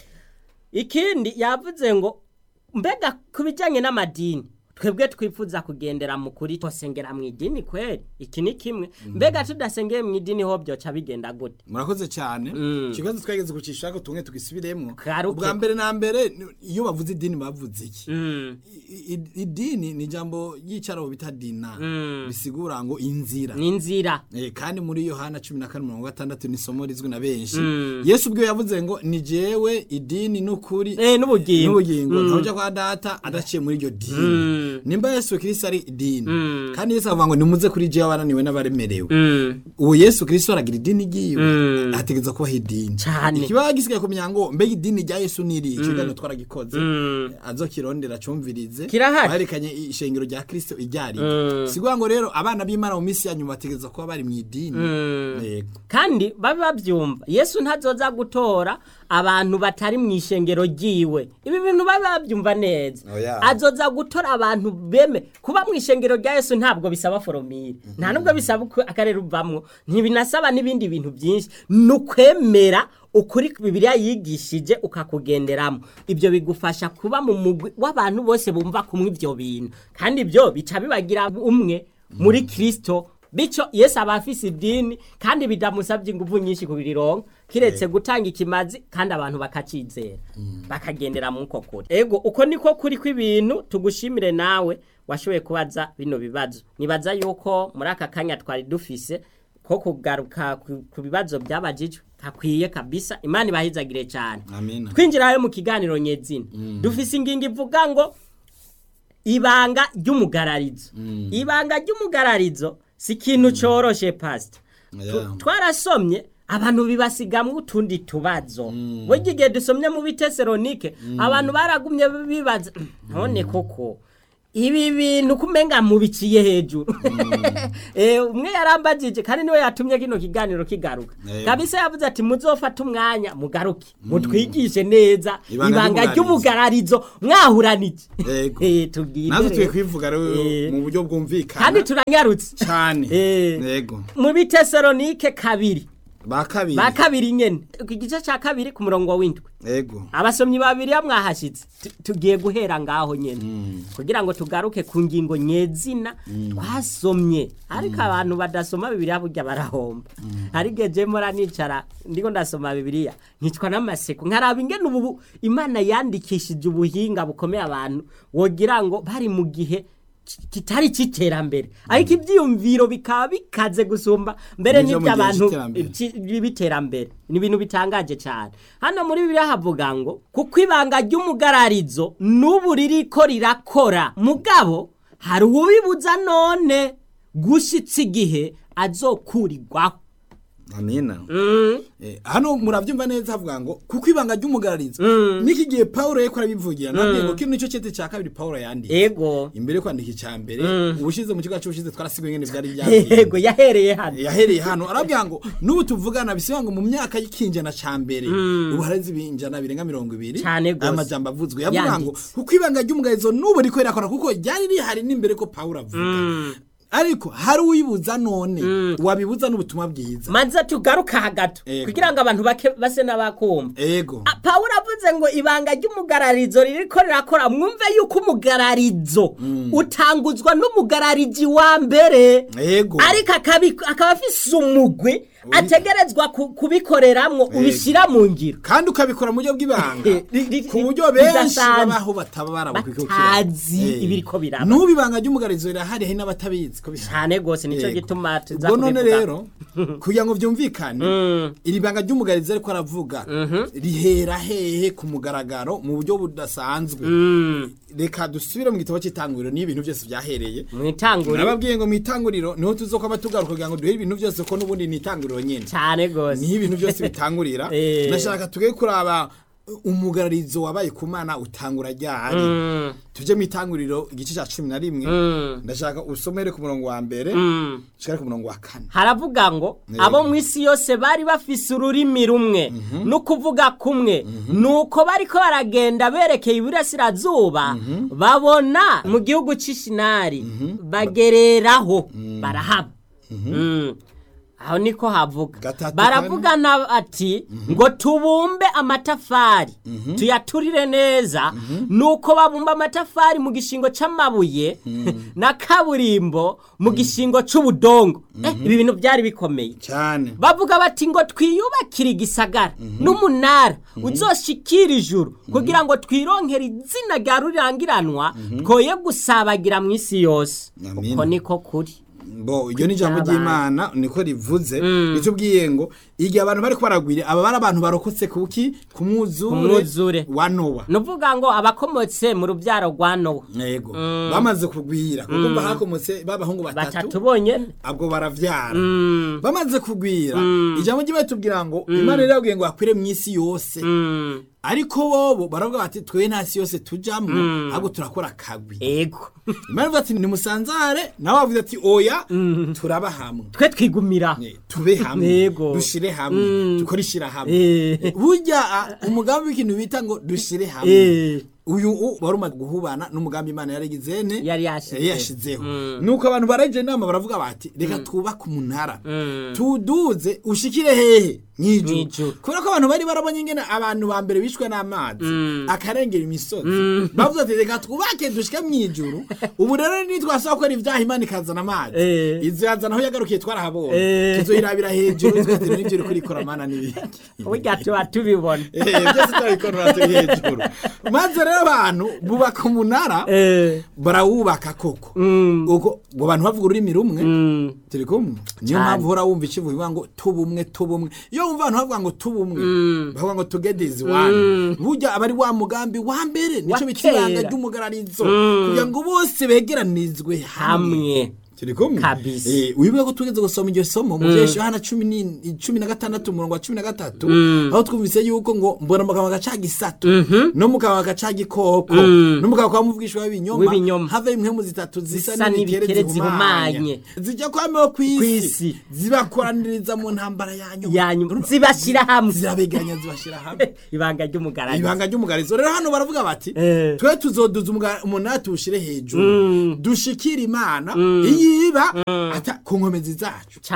[SPEAKER 1] ikindi yavuze ngo mbega ku bijyanye n'amadini twebwe twifuza kugendera mu kuri twasengera mu idini kweri iki ni kimwe mbega tudasengeye mu idini ho byoca bigenda gute
[SPEAKER 2] murakoze cyane
[SPEAKER 1] Mm.
[SPEAKER 2] ikibazo twageze kucisha ko tumwe tugisubiremo
[SPEAKER 1] Karuke.
[SPEAKER 2] ubwa mbere na mbere ni- iyo bavuze idini bavuze iki
[SPEAKER 1] Mm,
[SPEAKER 2] I- i- idini ni ijambo ry'icyarabu bita dina
[SPEAKER 1] Mm.
[SPEAKER 2] bisigura ngo inzira
[SPEAKER 1] ni inzira
[SPEAKER 2] Eh, kandi muri yohana cumi na kane mirongo gatandatu ni isomo rizwi na benshi
[SPEAKER 1] Mm.
[SPEAKER 2] yesu ubwo yavuze ngo ni jewe idini n'ukuri
[SPEAKER 1] Eh, n'ubugingo
[SPEAKER 2] n'ubugingo
[SPEAKER 1] Mm.
[SPEAKER 2] ntawe ujya kwa data adaciye muri iryo dini
[SPEAKER 1] Mm.
[SPEAKER 2] nimba yesu kirisito ari idini
[SPEAKER 1] Mm.
[SPEAKER 2] kandi yesu avuga ngo nimuze kuri jewe abananiwe n'abaremerewe
[SPEAKER 1] Mm.
[SPEAKER 2] uwo yesu kirisito aragira idini ryiwe
[SPEAKER 1] Mm.
[SPEAKER 2] ategereza kubaho idini
[SPEAKER 1] Cane.
[SPEAKER 2] ikibaho gisigaye kumenya ngo mbega idini rya yesu ni iri ikiganiro twaragikoze
[SPEAKER 1] Mm.
[SPEAKER 2] azokirondera acumvirize
[SPEAKER 1] Kirahari.
[SPEAKER 2] baherekanye ishengero rya kirisito iryari
[SPEAKER 1] Mm.
[SPEAKER 2] siguha ngo rero abana b'imana mu minsi ya nyuma bategereza kuba bari mu idini
[SPEAKER 1] Mm.
[SPEAKER 2] Yego.
[SPEAKER 1] kandi babe babyumva yesu ntazoza gutora abantu batari mu ishengero ryiwe ibi bintu babe babyumva neza
[SPEAKER 2] Oya.
[SPEAKER 1] azoza gutora abantu beme kuba mu ishengero rya yesu ntabwo bisaba foromire nta nubwo bisaba uko akarere uvamwo ntibinasaba n'ibindi bintu byinshi ni ukwemera ukuri bibiliya yigishije ukakugenderamo ibyo bigufasha kuba mu mugwi w'abantu bose bumva kumwe ibyo bintu kandi ibyo bica bibagira umwe muri kirisito bityo yesu aba afise idini kandi bidamusabye ingufu nyinshi kubirironka kiretse gutanga ikimazi kandi abantu bakacizera bakagendera mu uko kuri ego uko niko kuri kw'ibintu tugushimire nawe washoboye kubaza bino bibazo nibaza yuko muri aka kanya twari dufise ko kugaruka ku- ku bibazo byabajijwe hakwiye kabisa imana ibahizagire cyane
[SPEAKER 2] amina
[SPEAKER 1] twinjirayo mu kiganiro nyezina dufise ingingo ivuga ngo ibanga ry'umugararizo ibanga ry'umugararizo si ikintu coroshe pasita
[SPEAKER 2] Yeah.
[SPEAKER 1] twarasomye abantu bibasigamwo utundi tubazo burya igihe dusomye mu biteseronike abantu baragumye bibaza none koko ibi bintu kumenga mubiciye hejuru Eh, umwe yarambagije kandi niwe yatumye kino kiganiro kigaruka
[SPEAKER 2] Eh.
[SPEAKER 1] kabisa yavuze ati muzofate umwanya mugaruke mutwigishe neza
[SPEAKER 2] Ibanga
[SPEAKER 1] ibanga
[SPEAKER 2] ry'umugararizo.
[SPEAKER 1] ry'umugararizo mwahuranije
[SPEAKER 2] Yego.
[SPEAKER 1] Eh, tubwire
[SPEAKER 2] natwe
[SPEAKER 1] rero.
[SPEAKER 2] tuye kwivuga rero
[SPEAKER 1] Eh.
[SPEAKER 2] mu buryo
[SPEAKER 1] kandi
[SPEAKER 2] bwumvikana
[SPEAKER 1] turanyarutse
[SPEAKER 2] cyane
[SPEAKER 1] Eh.
[SPEAKER 2] yego
[SPEAKER 1] mu biteseronike kabiri
[SPEAKER 2] ba kabiri
[SPEAKER 1] ba kabiri nyene ku gice ca kabiri ku murongo w'indwi
[SPEAKER 2] ego
[SPEAKER 1] abasomyi babiri ya mwahashitse Tu- tugiye guhera ngaho nyene kugira ngo tugaruke ku ngingo nyezina twasomye ariko abantu badasoma bibiliya burya barahomba ariko je mora nicara ndiko ndasoma bibiliya nkicwa n'amaseko nkaraba ingene ubu bu- imana yandikishije ubuhinga bukomeye abantu wogira ngo bari mu gihe ki- kitari c'iterambere ariko ivyiyumviro bikaba bikaze gusumba mbere
[SPEAKER 2] Nivyo mu gihe
[SPEAKER 1] n'ivy'abantu
[SPEAKER 2] c'iterambere.
[SPEAKER 1] ci- b'iterambere ni ibintu bitangaje cyane hano muri bibiliya havuga ngo kuko ibanga ry'umugararizo n'ubu ririko rirakora mugabo hari uwubibuza none gushitsa igihe azokurirwaho
[SPEAKER 2] amina
[SPEAKER 1] Mm,
[SPEAKER 2] Eh, hano muravyumva neza havuga ngo kuko ibanga ry'umugararizo niki gihe Paulo yeko arabivugira nabwiye ngo kino nico cete ca kabiri Paulo yanditse
[SPEAKER 1] ego
[SPEAKER 2] imbere yo kwandika icya mbere ubushize mu kigo cy'ubushize twarasigaye ngene byari byagiye
[SPEAKER 1] ego yahereye hano
[SPEAKER 2] yahereye hano arabwira ngo n'ubu tuvugana bisiba ngo mu myaka y'ikinjana ca mbere ubu hareze ibinjana birenga mirongo ibiri
[SPEAKER 1] Cane gose.
[SPEAKER 2] aya majambo avuzwe yavuga ngo
[SPEAKER 1] Yanditse.
[SPEAKER 2] kuko ibanga ry'umugarizo n'ubu riko rirakora kuko ryari rihari n'imbere ko Paulo avuga ariko hari uyibuza none wabibuza n'ubutumwa bwiza
[SPEAKER 1] maze tugaruka hagato
[SPEAKER 2] Ego.
[SPEAKER 1] kugira ngo abantu bake base n'abakumva
[SPEAKER 2] ego
[SPEAKER 1] Ah, Pawulo avuze ngo ibanga ry'umugararizo ririko rirakora mwumve yuko umugararizo utanguzwa n'umugararizi wa mbere
[SPEAKER 2] ego
[SPEAKER 1] ariko akabi- akaba afise umugwi ategerezwa ku- kubikoreramwo ubishyira mu ngiro
[SPEAKER 2] kandi ukabikora mu buryo bw'ibanga
[SPEAKER 1] Eh, ri- ri-
[SPEAKER 2] ku buryo benshi
[SPEAKER 1] bidasanzwe.
[SPEAKER 2] babaho bataba barabukikukira
[SPEAKER 1] Batazi ibiriko biraba.
[SPEAKER 2] n'ubu ibanga ry'umugarizo rirahari hari n'abatabizi ko bihari
[SPEAKER 1] cyane rwose nicyo
[SPEAKER 2] Yego.
[SPEAKER 1] gituma tuza
[SPEAKER 2] ubwo none
[SPEAKER 1] kubivuga.
[SPEAKER 2] rero kugira ngo byumvikane iri banga ry'umugarizo ariko aravuga rihera hehe ku mugaragaro mu buryo budasanzwe reka dusubire mu gitabo cy'itanguriro niyo ibintu byose byahereye
[SPEAKER 1] mu itanguriro
[SPEAKER 2] nababwiye ngo mu itanguriro niho tuzokwaba tugaruka kugira ngo duhere ibintu byose ko n'ubundi ni itanguriro nyine
[SPEAKER 1] cyane rwose
[SPEAKER 2] niho ibintu byose bitangurira
[SPEAKER 1] Eh.
[SPEAKER 2] ndashaka tuge kuraba umugararizo wabaye ku mana utangura ryari tujye mu itanguriro igice cya cumi na rimwe ndashaka usomere ku murongo wa mbere ushikare ku murongo wa kane
[SPEAKER 1] haravuga ngo
[SPEAKER 2] Yego.
[SPEAKER 1] abo mu isi yose bari bafise ururimi rumwe no kuvuga kumwe nuko bariko baragenda berekeye iburasirazuba babona mu gihugu c'ishinari bagereraho barahaba Mm. aho niko havuga
[SPEAKER 2] Gatatu
[SPEAKER 1] baravugana ati ngo tubumbe amatafari tuyaturire neza nuko babumba amatafari mu gishingo c'amabuye na kaburimbo mu gishingo c'ubudongo Eh, ibi bintu byari bikomeye
[SPEAKER 2] cyane
[SPEAKER 1] bavuga bati ngo twiyubakire igisagara n'umunara uzoshikira ijuru kugira ngo twironkere izina rya rurangiranwa twoye gusabagira mu isi yose
[SPEAKER 2] Amin.
[SPEAKER 1] uko niko kuri
[SPEAKER 2] bo iryo ni ijambo
[SPEAKER 1] Kuryabana.
[SPEAKER 2] ry'imana niko rivuze ritubwiye ngo igihe abantu bari kubaragwira aba bari abantu barokotse kuki ku mwuzure
[SPEAKER 1] mwuzure.
[SPEAKER 2] wa nowa
[SPEAKER 1] nuvuga ngo abakomotse mu rubyaro rwa nowa
[SPEAKER 2] yego bamaze kugwira kuko mba hakomotse b'abahungu batatu
[SPEAKER 1] batatu bonyene
[SPEAKER 2] abwo baravyara bamaze kugwira ijambo ry'imana tubwira ngo imana rero yabwiye ngo hakwire mu isi yose
[SPEAKER 1] Mm,
[SPEAKER 2] ariko bobo baravuga bati twe nta si yose tujamwo ahubwo turakora akagwi
[SPEAKER 1] ego
[SPEAKER 2] imana ivuga ati nimusanzare nawe wavuze ati oya turaba hamwe
[SPEAKER 1] twe twigumira
[SPEAKER 2] Eh, tube hamwe
[SPEAKER 1] Yego.
[SPEAKER 2] dushire hamwe dukore ishira hamwe
[SPEAKER 1] Eh.
[SPEAKER 2] burya ah, umugambi w'ikintu bita ngo dushire hamwe
[SPEAKER 1] Eh.
[SPEAKER 2] uyu u- wari umaze guhubana n'umugambi imana yarigize ne
[SPEAKER 1] Yari yashize.
[SPEAKER 2] yari yashizeho nuko abantu baraje inama baravuga bati reka twubake umunara tuduze ushikire hehe
[SPEAKER 1] Mw'ijuru.
[SPEAKER 2] mw'ijuru kubera ko abantu bari barabonye ingene abantu ba mbere bishwe n'amazi akarengera imisozi bavuze ati reka twubake dushike mw'ijuru ubu rero nitwasaba gukora ibyaha imana ikazana amazi
[SPEAKER 1] Eh.
[SPEAKER 2] izo yazana aho yagarukiye twarahabonye
[SPEAKER 1] Eh.
[SPEAKER 2] tuzoyirabira hejuru twese n'ibyo uri kurikora mana n'ibiki
[SPEAKER 1] burya tuba tubibona
[SPEAKER 2] Eh, byose turabikorera turi hejuru maze rero abantu bubaka umunara
[SPEAKER 1] Eh,
[SPEAKER 2] barawubaka koko
[SPEAKER 1] mm,
[SPEAKER 2] ubwo ngo abantu bavuga ururimi rumwe
[SPEAKER 1] mm,
[SPEAKER 2] turi kumwe niyo
[SPEAKER 1] Cyane.
[SPEAKER 2] mpamvu uhora wumva ikivuga ngo tubumwe tubumwe iyo wumva abantu bavuga ngo tubumwe bavuga ngo together is one burya aba ari wa mugambi wa mbere nico
[SPEAKER 1] Wa
[SPEAKER 2] bita ibanga
[SPEAKER 1] kera.
[SPEAKER 2] ry'umugararizo kugira ngo bose begeranizwe hamwe
[SPEAKER 1] hamwe
[SPEAKER 2] turi kumwe
[SPEAKER 1] Kabisa.
[SPEAKER 2] eh wibuka ko tugeze gusoma iryo somo mu vyesho hana 10 cumi na gatandatu umurongo wa 13 aho twumvise yuko ngo mbona mugabo gaca gisatu no mugabo gaca gikoko no mugabo kwa muvugishwa w'ibinyoma
[SPEAKER 1] W'ibinyoma.
[SPEAKER 2] have impwemu zitatu zisa
[SPEAKER 1] Zisa
[SPEAKER 2] n'ibikere
[SPEAKER 1] n'ibikere
[SPEAKER 2] zihumanye
[SPEAKER 1] zihumanye.
[SPEAKER 2] zijya kwameho kwisi
[SPEAKER 1] Kw'isi.
[SPEAKER 2] zibakoraniriza mu ntambara yanyu
[SPEAKER 1] yanyu zibashira hamwe
[SPEAKER 2] zirabeganya zibashira hamwe
[SPEAKER 1] ibanga ry'umugaragaro
[SPEAKER 2] ibanga ry'umugarizo rero hano baravuga bati
[SPEAKER 1] Eh.
[SPEAKER 2] twe tuzoduza umuga- umunara tuwushire hejuru dushikire imana iyiba ata ku nkomezi zacu
[SPEAKER 1] cyane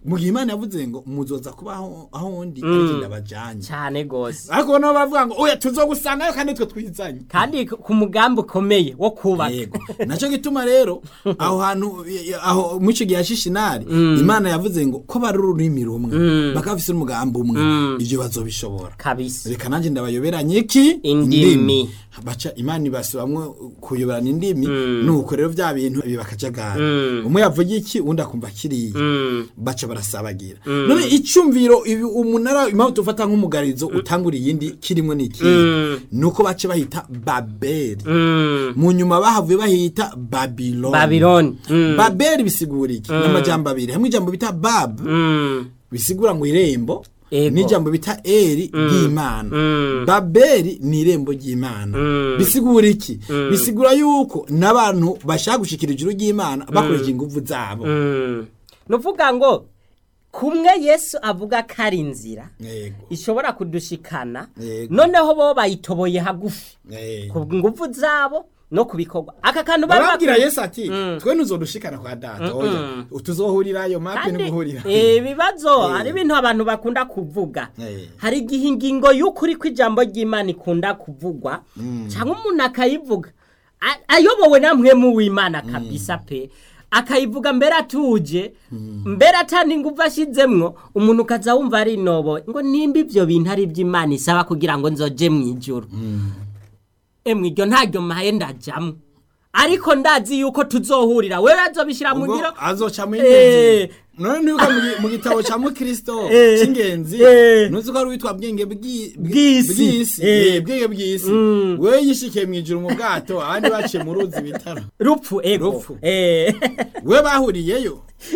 [SPEAKER 2] mu gihe imana yavuze ngo muzoza kuba aho aho ndi ariko ndabajanye
[SPEAKER 1] cyane gose
[SPEAKER 2] ariko nabo baravuga ngo oya tuzogusangayo kandi twe twizanye
[SPEAKER 1] kandi ku- ku mugambi ukomeye wo kubaka
[SPEAKER 2] yego nacyo gituma rero aho hantu y- aho mu icyo gihe ya shishinari imana yavuze ngo ko bari ururimi rumwe bakaba bafise n'umugambi umwe ibyo bazobishobora
[SPEAKER 1] kabisa
[SPEAKER 2] reka nanjye ndabayoberanye iki
[SPEAKER 1] Indimi.
[SPEAKER 2] baca imana ibasubamwe kuyoberana indimi nuko rero bya bintu biba akajagari umwe yavuga iki undi akumva kiriya baca barasabagira none icyumviro ibi umunara impamvu tufata nk'umugarizo utangura iyindi kirimo n'iki nuko baca bahita babeli mu nyuma bahavuye bahita babiloni
[SPEAKER 1] babiloni Mm.
[SPEAKER 2] babeli bisigura iki n'amajambo abiri hamwe ijambo bita bab
[SPEAKER 1] Mm.
[SPEAKER 2] bisigura ngo irembo
[SPEAKER 1] Ego.
[SPEAKER 2] n'ijambo bita eri ry'imana babeli ni irembo ry'imana bisigura iki bisigura yuko n'abantu bashaka gushikira ijuru ry'imana bakoresheje ingufu zabo
[SPEAKER 1] Mm. ni ukuvuga ngo kumwe yesu avuga ko ari inzira
[SPEAKER 2] yego
[SPEAKER 1] ishobora kudushikana
[SPEAKER 2] Yego.
[SPEAKER 1] noneho bo bayitoboye hagufi
[SPEAKER 2] yego
[SPEAKER 1] ku nguvu zabo no ku bikorwa aka kantu bari
[SPEAKER 2] barabwira
[SPEAKER 1] bakwiye-
[SPEAKER 2] yesu ati twe ntuzodushikana kwa data oya tuzohurirayo mape
[SPEAKER 1] kandi
[SPEAKER 2] n'uguhurira
[SPEAKER 1] eh, ibibazo
[SPEAKER 2] Eh.
[SPEAKER 1] hari ibintu abantu bakunda kuvuga
[SPEAKER 2] Eh.
[SPEAKER 1] hari igihe ingingo y'ukuri kw'ijambo ry'imana ikunda kuvugwa cyangwa umuntu akayivuga a- ayobowe na mwemu w'imana kabisa pe akayivuga mbere atuje mbere atandi ingufu ashyizemwo umuntu ukaza wumva ari inoboye ngo nimba ibyo bintu ari iby'imana isaba kugira ngo nzoje mu ijoro emwe iryo ntaryo maye ndajamwo ariko ndazi yuko tuzohurira wewe azobishyira mu
[SPEAKER 2] ubwo
[SPEAKER 1] ngiro
[SPEAKER 2] azoca mu
[SPEAKER 1] Eh.
[SPEAKER 2] ingenzi none nibuka mu gi- mu gitabo ca mukristo
[SPEAKER 1] Eh.
[SPEAKER 2] c'ingenzi
[SPEAKER 1] Eh.
[SPEAKER 2] nuzi ko ari witwa bwenge bw'i-
[SPEAKER 1] Bw'isi.
[SPEAKER 2] bw'isi
[SPEAKER 1] Eh.
[SPEAKER 2] Eh, bwenge bw'isi wewe yishikiye mw'ijuru mu bwato abandi baciye mu ruzi bitaro
[SPEAKER 1] rupfu ego
[SPEAKER 2] Rupfu.
[SPEAKER 1] Eh.
[SPEAKER 2] we bahuriyeyo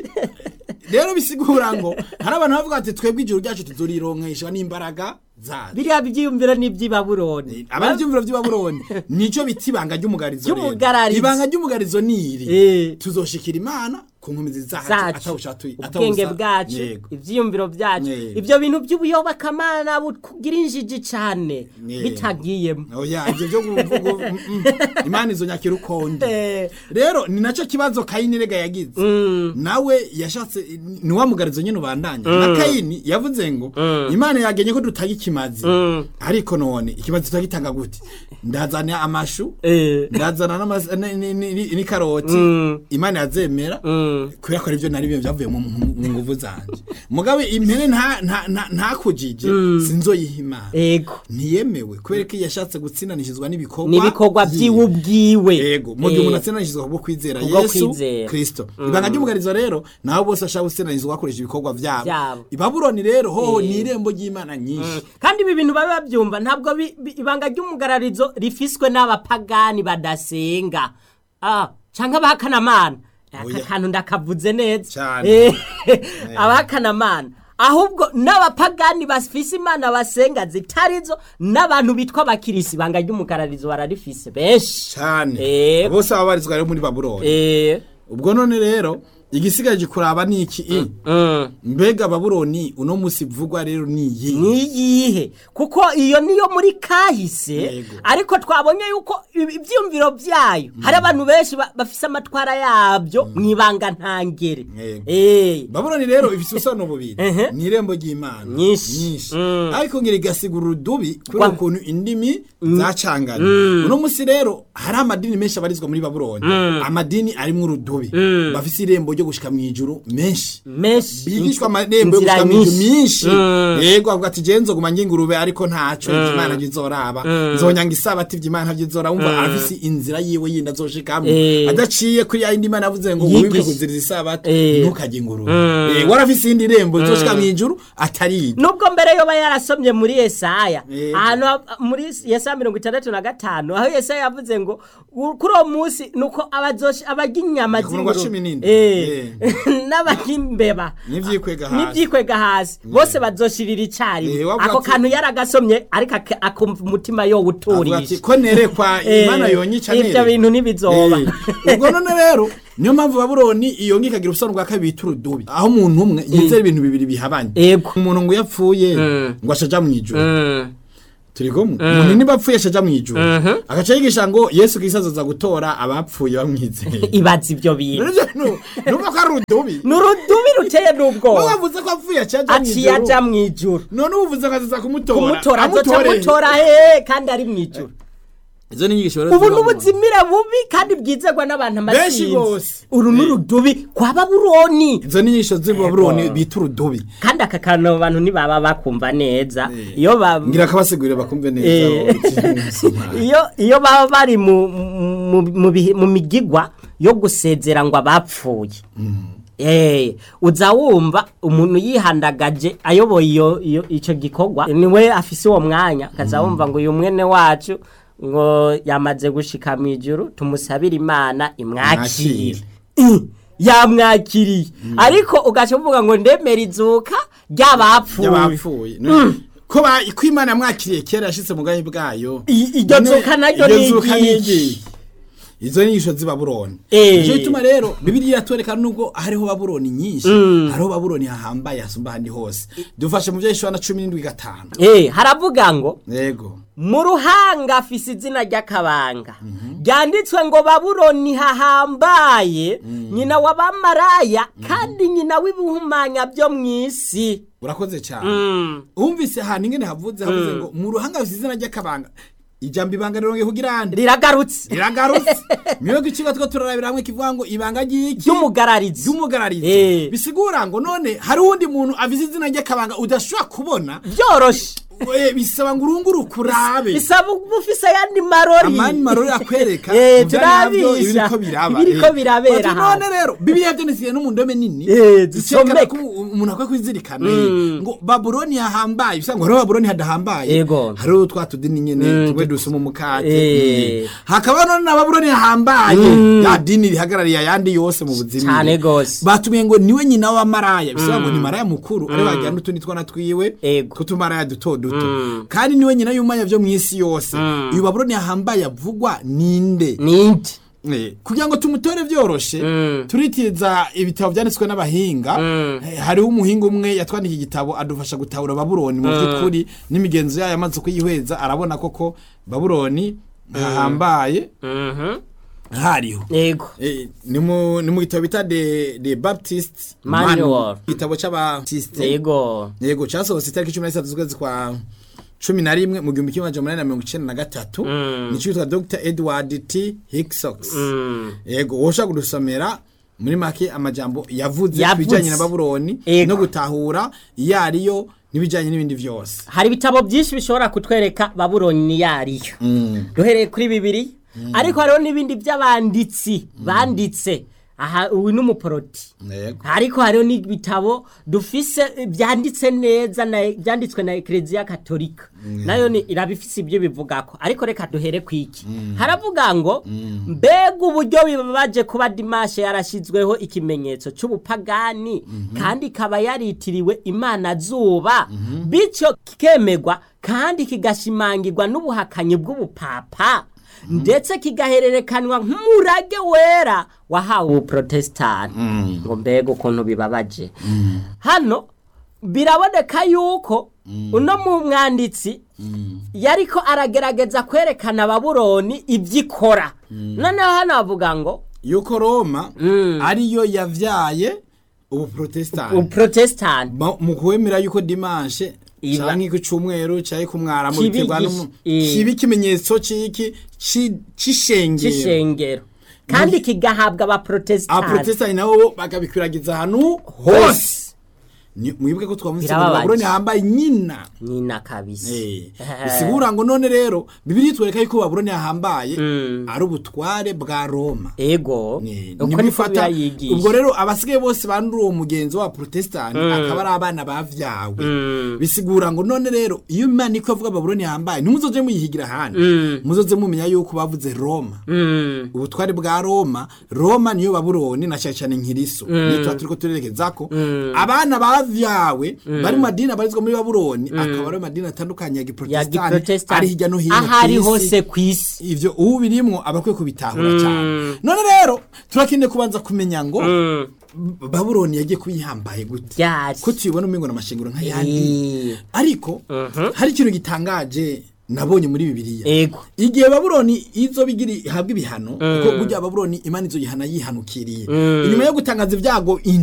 [SPEAKER 2] rero bisigura ngo hari abantu bavuga ati twebwe ijuru ryacu tuzorironkeshwa n'imbaraga zacu
[SPEAKER 1] biriya byiyumviro ni iby'ibaburoni
[SPEAKER 2] abari ibyumviro by'ibabuloni nico bita ibanga ry'umugarizo rero.
[SPEAKER 1] Ry'umugarizo.
[SPEAKER 2] ibanga ry'umugarizo ni iri
[SPEAKER 1] Eh.
[SPEAKER 2] tuzoshikira imana ku nkomezi zacu
[SPEAKER 1] zacu
[SPEAKER 2] atawushatuye
[SPEAKER 1] ubwenge bwacu
[SPEAKER 2] yego
[SPEAKER 1] ibyiyumviro byacu
[SPEAKER 2] Yego.
[SPEAKER 1] ibyo bintu by'ubuyobokamana bukugira injiji cyane
[SPEAKER 2] Yego.
[SPEAKER 1] bitagiyemo
[SPEAKER 2] oya ibyo byo kuvuga mm, mm. imana izo nyakira ukonde
[SPEAKER 1] Eh.
[SPEAKER 2] rero ni nacyo kibazo kayini rega yagize nawe yashatse ni wa mugarizo nyine ubandanya na kayini yavuze ngo imana yagenye ko dutanga ikimazi ariko none ikimazi tutagitanga gute ndazana amashu
[SPEAKER 1] Eh.
[SPEAKER 2] ndazana n'amas- ni- ni- ni- ni- n'ikaroti imana yazemera kubera ko aribyo nari byo byavuye mu mu- mu nguvu zanje mugabe impene nta- nta- nta- ntakujije sinzoyiha imana
[SPEAKER 1] ego
[SPEAKER 2] ntiyemewe kubera ko iyo yashatse gutsindanishizwa n'ibikorwa
[SPEAKER 1] n'ibikorwa byiwe ubwiwe
[SPEAKER 2] yego mu gihe umuntu
[SPEAKER 1] Eh.
[SPEAKER 2] atsindanishizwa kubwo kwizera
[SPEAKER 1] Kubwo
[SPEAKER 2] yesu
[SPEAKER 1] kwizera.
[SPEAKER 2] kristo ibanga ry'umugarizo rero nabo bose bashaka gutsindanishizwa bakoresha ibikorwa byabo
[SPEAKER 1] Byabo.
[SPEAKER 2] ibabuloni rero hoho
[SPEAKER 1] Eh.
[SPEAKER 2] ni irembo ry'imana nyinshi
[SPEAKER 1] kandi ibi bintu babe babyumva ntabwo bi- bi- ibanga ry'umugararizo rifiswe n'abapagani badasenga ah, cyangwa abahakanamana aka
[SPEAKER 2] Oya.
[SPEAKER 1] kantu ndakavuze neza
[SPEAKER 2] Cyane.
[SPEAKER 1] Eh, abahakanamana ahubwo n'abapagani bafise imana basenga zitarizo n'abantu bitwa abakirisi ibanga ry'umugararizo bararifise benshi
[SPEAKER 2] cyane
[SPEAKER 1] Eh.
[SPEAKER 2] bose baba barizwa rero muri babuloni
[SPEAKER 1] Eh,
[SPEAKER 2] ubwo none rero igisigaje kuraba ni iki i
[SPEAKER 1] mm.
[SPEAKER 2] mbega babuloni uno musi bivugwa rero ni iyi
[SPEAKER 1] niyihe kuko iyo niyo muri kahise
[SPEAKER 2] Yego.
[SPEAKER 1] ariko twabonye yuko ibi- ibyiyumviro byayo hari abantu benshi ba- bafise amatwara yabyo mu ibanga ntangere
[SPEAKER 2] Yego.
[SPEAKER 1] Eh,
[SPEAKER 2] babuloni rero ifite ubusobanuro bubiri
[SPEAKER 1] Ehe.
[SPEAKER 2] ni irembo ry'imana
[SPEAKER 1] Nyinshi.
[SPEAKER 2] nyinshi
[SPEAKER 1] Mm.
[SPEAKER 2] ariko ngira igasigura urudubi kubera
[SPEAKER 1] Kwa-
[SPEAKER 2] ukuntu indimi zacanganye uno musi rero hari amadini menshi abarizwa muri babuloni amadini arimwo urudubi bafise irembo ryo gushika mu ijuru menshi
[SPEAKER 1] menshi
[SPEAKER 2] bigishwa amarembo yo
[SPEAKER 1] inzira
[SPEAKER 2] gushika mu ijuru
[SPEAKER 1] nyinshi.
[SPEAKER 2] myinshi
[SPEAKER 1] Mm.
[SPEAKER 2] yego avuga ati je nzoguma ngira ingurube ariko ntaco ivy'imana vyizoraba nzonyanga isabati ivy'imana vyizora wumva arafise inzira yiwe yindi azoshikamwo
[SPEAKER 1] Eh.
[SPEAKER 2] adaciye kuri ya yindi imana yavuze ngo
[SPEAKER 1] Yigisha.
[SPEAKER 2] wibuke kuziriza isabati
[SPEAKER 1] Eh.
[SPEAKER 2] ntukajye ingurube Eh, warafise iyindi rembo rizoshika mu ijuru atari iryo
[SPEAKER 1] nubwo mbere yoba yarasomye muri yesaya
[SPEAKER 2] Yego.
[SPEAKER 1] ahantu ha- muri yesaya mirongo itandatu na gatanu aho yesaya yavuze ngo "U- kuri uwo munsi nuko abazoshi- abarya inyama
[SPEAKER 2] Ku murongo wa
[SPEAKER 1] z'ingurube
[SPEAKER 2] cumi n'indwi.
[SPEAKER 1] Eh. n'abarya imbeba
[SPEAKER 2] N'ivyikwega hasi.
[SPEAKER 1] n'ivyikwega hasi bose bazoshirira
[SPEAKER 2] Eh,
[SPEAKER 1] icyarimwe
[SPEAKER 2] wavuga
[SPEAKER 1] ako
[SPEAKER 2] ati-
[SPEAKER 1] kantu yaragasomye ariko ak- akumva umutima
[SPEAKER 2] avuga ati
[SPEAKER 1] yowuturisha
[SPEAKER 2] ko nerekwa imana yonyica
[SPEAKER 1] ibyo bintu ntibizoba
[SPEAKER 2] Eh, ubwo none rero niyo mpamvu babuloni iyo ngi ikagira ubusobanuro bwa kabiri bita urudubi aho umuntu umwe yizera ibintu bibiri bihabanye
[SPEAKER 1] Ego.
[SPEAKER 2] umuntu ngo iyo apfuye
[SPEAKER 1] Mm.
[SPEAKER 2] ngo ashaja mu ijuru
[SPEAKER 1] Mm.
[SPEAKER 2] turi kumwe umuntu niba apfuye acaja mu ijuru agaca yigisha ngo yesu kristo azoza gutora abapfuye bamwizeye
[SPEAKER 1] ibaza ibyo bintu
[SPEAKER 2] Nivyo nu- numva ko ari urudubi
[SPEAKER 1] ni urudubi ruteye
[SPEAKER 2] wowe
[SPEAKER 1] n'ubwoba
[SPEAKER 2] wavuze ko apfuye acaja mu
[SPEAKER 1] aciye
[SPEAKER 2] ijuru
[SPEAKER 1] aja mu ijuru
[SPEAKER 2] none uvuze ko azoza kumutora
[SPEAKER 1] kumutora azoca
[SPEAKER 2] Amutore.
[SPEAKER 1] amutora hehe kandi ari mu ijuru
[SPEAKER 2] izo ni inyigisho rero
[SPEAKER 1] ubu
[SPEAKER 2] ziba
[SPEAKER 1] ni
[SPEAKER 2] mu-
[SPEAKER 1] ubuzimire bubi kandi bwizerwa n'abantu
[SPEAKER 2] Benshi
[SPEAKER 1] amasinzi
[SPEAKER 2] bose.
[SPEAKER 1] uru ni urudubi kwa babuloni
[SPEAKER 2] izo ni inyigisho z'ibabuloni bita urudubi
[SPEAKER 1] kandi aka kantu abo bantu ntibaba bakumva neza
[SPEAKER 2] Eh.
[SPEAKER 1] iyo ba
[SPEAKER 2] ngira kabasigurire bakumve neza
[SPEAKER 1] Eh.
[SPEAKER 2] wowe ukiri umusomali.
[SPEAKER 1] iyo iyo baba bari mu mu, mu, bihe- mu migigwa yo gusezera ngo abapfuye Eh, uza wumva umuntu yihandagaje ayoboye iyo iyo ico gikorwa niwe afise uwo mwanya kaza wumva ngo uyu mwene wacu ngo yamaze gushika mu ijuru tumusabire imana imwakire
[SPEAKER 2] Mwakire.
[SPEAKER 1] yamwakiriye ariko ugaca uvuga ngo ndemera izuka ry'abapfuye
[SPEAKER 2] y'abapfuye ko ba- ko imana yamwakiriye kera yashitse mu bwami bwayo
[SPEAKER 1] I- iryo
[SPEAKER 2] None
[SPEAKER 1] zuka naryo
[SPEAKER 2] iryo
[SPEAKER 1] ni
[SPEAKER 2] zuka ni
[SPEAKER 1] iryiki?
[SPEAKER 2] iryiki? izo ni inyigisho z'ibabuloni
[SPEAKER 1] Eh.
[SPEAKER 2] nicyo gituma rero bibiliya iratwereka nubwo hariho babuloni nyinshi hariho babuloni hahambaye hasumba ahandi hose dufashe mu byo na cumi n'indwi gatanu
[SPEAKER 1] Eh, haravuga ngo
[SPEAKER 2] yego
[SPEAKER 1] mu ruhanga afise izina ry'akabanga ryanditswe ngo babuloni hahambaye nyina w'abamaraya kandi nyina w'ibihumanya byo mu isi
[SPEAKER 2] urakoze cyane
[SPEAKER 1] Mm.
[SPEAKER 2] wumvise ahantu ingene havuze havuze ngo mu ruhanga hafite izina ry'akabanga ijambo ibanga rirongeye kugira ande
[SPEAKER 1] riragarutse
[SPEAKER 2] riragarutse mwebwe ikigo two turarabira hamwe kivuga ngo ibanga ry'iki
[SPEAKER 1] ry'umugararizi
[SPEAKER 2] ry'umugararizi
[SPEAKER 1] Eh.
[SPEAKER 2] bisigura ngo none hari uwundi muntu avize izina ry'akabanga udashobora kubona
[SPEAKER 1] byoroshe
[SPEAKER 2] eh, bisaba ngo urunguruke urabe
[SPEAKER 1] bisaba uba ufise ayandi marori
[SPEAKER 2] amani marori akwereka
[SPEAKER 1] Eh,
[SPEAKER 2] mu vyanya vyo
[SPEAKER 1] turabisha.
[SPEAKER 2] ibiriko biraba
[SPEAKER 1] Ibiriko
[SPEAKER 2] eh.
[SPEAKER 1] birabera
[SPEAKER 2] Bati,
[SPEAKER 1] ahantu.
[SPEAKER 2] none rero bibiliya vyanditse no mu ndome nini
[SPEAKER 1] Eh,
[SPEAKER 2] zicekana
[SPEAKER 1] zisomeka.
[SPEAKER 2] ko umuntu akwiye kwizirikana eh, ngo babuloni hahambaye bisa ngo hariho babuloni hadahambaye
[SPEAKER 1] Yego.
[SPEAKER 2] hariho twa tudini nyene tumwe dusoma umukate
[SPEAKER 1] Eh.
[SPEAKER 2] Mm. hakaba none na babuloni hahambaye ya dini rihagarariye ayandi yose mu buzima
[SPEAKER 1] Cane gose.
[SPEAKER 2] batumiye ngo niwe nyina wa maraya bisaba ngo ni maraya mukuru ari wagira n'utundi twana twiwe
[SPEAKER 1] Ego.
[SPEAKER 2] tw'utumaraya duto duto kandi niwe nyina y'umwanya vyo mw'isi yose uyu babuloni hahambaye avugwa ninde
[SPEAKER 1] ninde
[SPEAKER 2] Eh, kugira ngo tumutore vyoroshe turitiza ibitabo vyanditswe n'abahinga Eh, hariho umuhinga umwe yatwandikiye igitabo adufasha gutahura babuloni mu vy'ukuri n'imigenzo yayo amaze kuyihweza arabona koko babuloni hahambaye
[SPEAKER 1] Mhm.
[SPEAKER 2] hariho
[SPEAKER 1] yego
[SPEAKER 2] Eh, ni mu ni mu gitabo bita de de Baptist
[SPEAKER 1] Manual.
[SPEAKER 2] igitabo c'abatisite
[SPEAKER 1] yego
[SPEAKER 2] yego casohotse itariki cumi na zitatu z'ukwezi kwa cumi na rimwe mu gihumbi kimwe amajana umunani na mirongo icenda na gatatu nico yitwa Dr Edward T Hickox yego woshobora kudusomera muri make amajambo yavuze ku
[SPEAKER 1] Yavuze.
[SPEAKER 2] bijanye na babuloni
[SPEAKER 1] Yego.
[SPEAKER 2] no gutahura iyo ariyo n'ibijanye n'ibindi vyose
[SPEAKER 1] hari ibitabo byinshi bishobora kutwereka babuloni ni yariyo duhereye kuri bibiri ariko hariho n'ibindi by'abanditsi banditse aha uyu ni umuporoti
[SPEAKER 2] yego
[SPEAKER 1] ariko hariho n'ibitabo dufise eh, byanditse neza na byanditswe na ekereziya katolika nayo ni irabifise ibyo bivugako ariko reka duhere ku iki haravuga ngo mbega uburyo bibabaje kuba dimashe yarashyizweho ikimenyetso cy'ubupagani kandi ikaba yaritiriwe imana zuba bityo kikemegwa kandi kigashimangirwa n'ubuhakanyi bw'ubupapa ndetse kigahererekanwa nk'umurage wera wahawe ubuprotesitanti ngo mbega ukuntu bibabaje hano biraboneka yuko uno mu mwanditsi yariko aragerageza kwerekana babuloni ibyo ikora noneho hano bavuga ngo
[SPEAKER 2] yuko Roma ariyo yavyaye ubuprotestani
[SPEAKER 1] ubuprotesitanti
[SPEAKER 2] Ma- mu kwemera yuko dimanche
[SPEAKER 1] Iba-
[SPEAKER 2] canke ku cumweru canke ku mwaramu
[SPEAKER 1] Kibi
[SPEAKER 2] biterwa
[SPEAKER 1] gish-
[SPEAKER 2] n'umu-
[SPEAKER 1] eh.
[SPEAKER 2] kiba ikimenyetso c'iki ci- c'ishengero
[SPEAKER 1] cy'ishengero kandi kigahabwa abaprotesitanti
[SPEAKER 2] abaprotestani nabo bakabikwiragiza ahantu hose Ni- mwibuke ko twavuze ngo
[SPEAKER 1] Birababaje.
[SPEAKER 2] babuloni hambaye nyina
[SPEAKER 1] nyina kabisa
[SPEAKER 2] Eh, bisigura ngo none rero bibiri itwereka yuko babuloni yahambaye ari ubutware bwa roma
[SPEAKER 1] ego
[SPEAKER 2] Eh,
[SPEAKER 1] uko
[SPEAKER 2] nibwo
[SPEAKER 1] niko
[SPEAKER 2] ifata-
[SPEAKER 1] birayigisha
[SPEAKER 2] ubwo rero abasigaye bose bandura uwo mugenzi wa protestani akaba ari abana bavyawe bisigura ngo none rero iyo imana iko avuga babuloni yahambaye ntimuzoje muyihigira ahandi muzoze mumenya yuko bavuze roma
[SPEAKER 1] Mm.
[SPEAKER 2] ubutware bwa roma roma niyo babuloni na cyane cyane nkiriso niyo tuba turiko turerekezako abana bavyawe bari mu madini abarizwa muri babuloni akaba ari amadini atandukanye ya
[SPEAKER 1] ya
[SPEAKER 2] giprotestani ari
[SPEAKER 1] giprotesitanti
[SPEAKER 2] hirya no hino
[SPEAKER 1] aho ari
[SPEAKER 2] kw'isi.
[SPEAKER 1] hose ku isi
[SPEAKER 2] ivyo ubu birimwo aba akwiye kubitahura cyane none rero turakeneye kubanza kumenya ngo B- babuloni yagiye kuyihambaye gute
[SPEAKER 1] ryari
[SPEAKER 2] ko tuyibona umengo n'amashengero nk'ayandi
[SPEAKER 1] Eh.
[SPEAKER 2] ariko hari ikintu gitangaje nabonye muri bibiliya
[SPEAKER 1] ego
[SPEAKER 2] igihe babuloni izo bigira ihabwa ibihano kuko burya babuloni imana izo gihana yihanukiriye inyuma yo gutangaza ibyago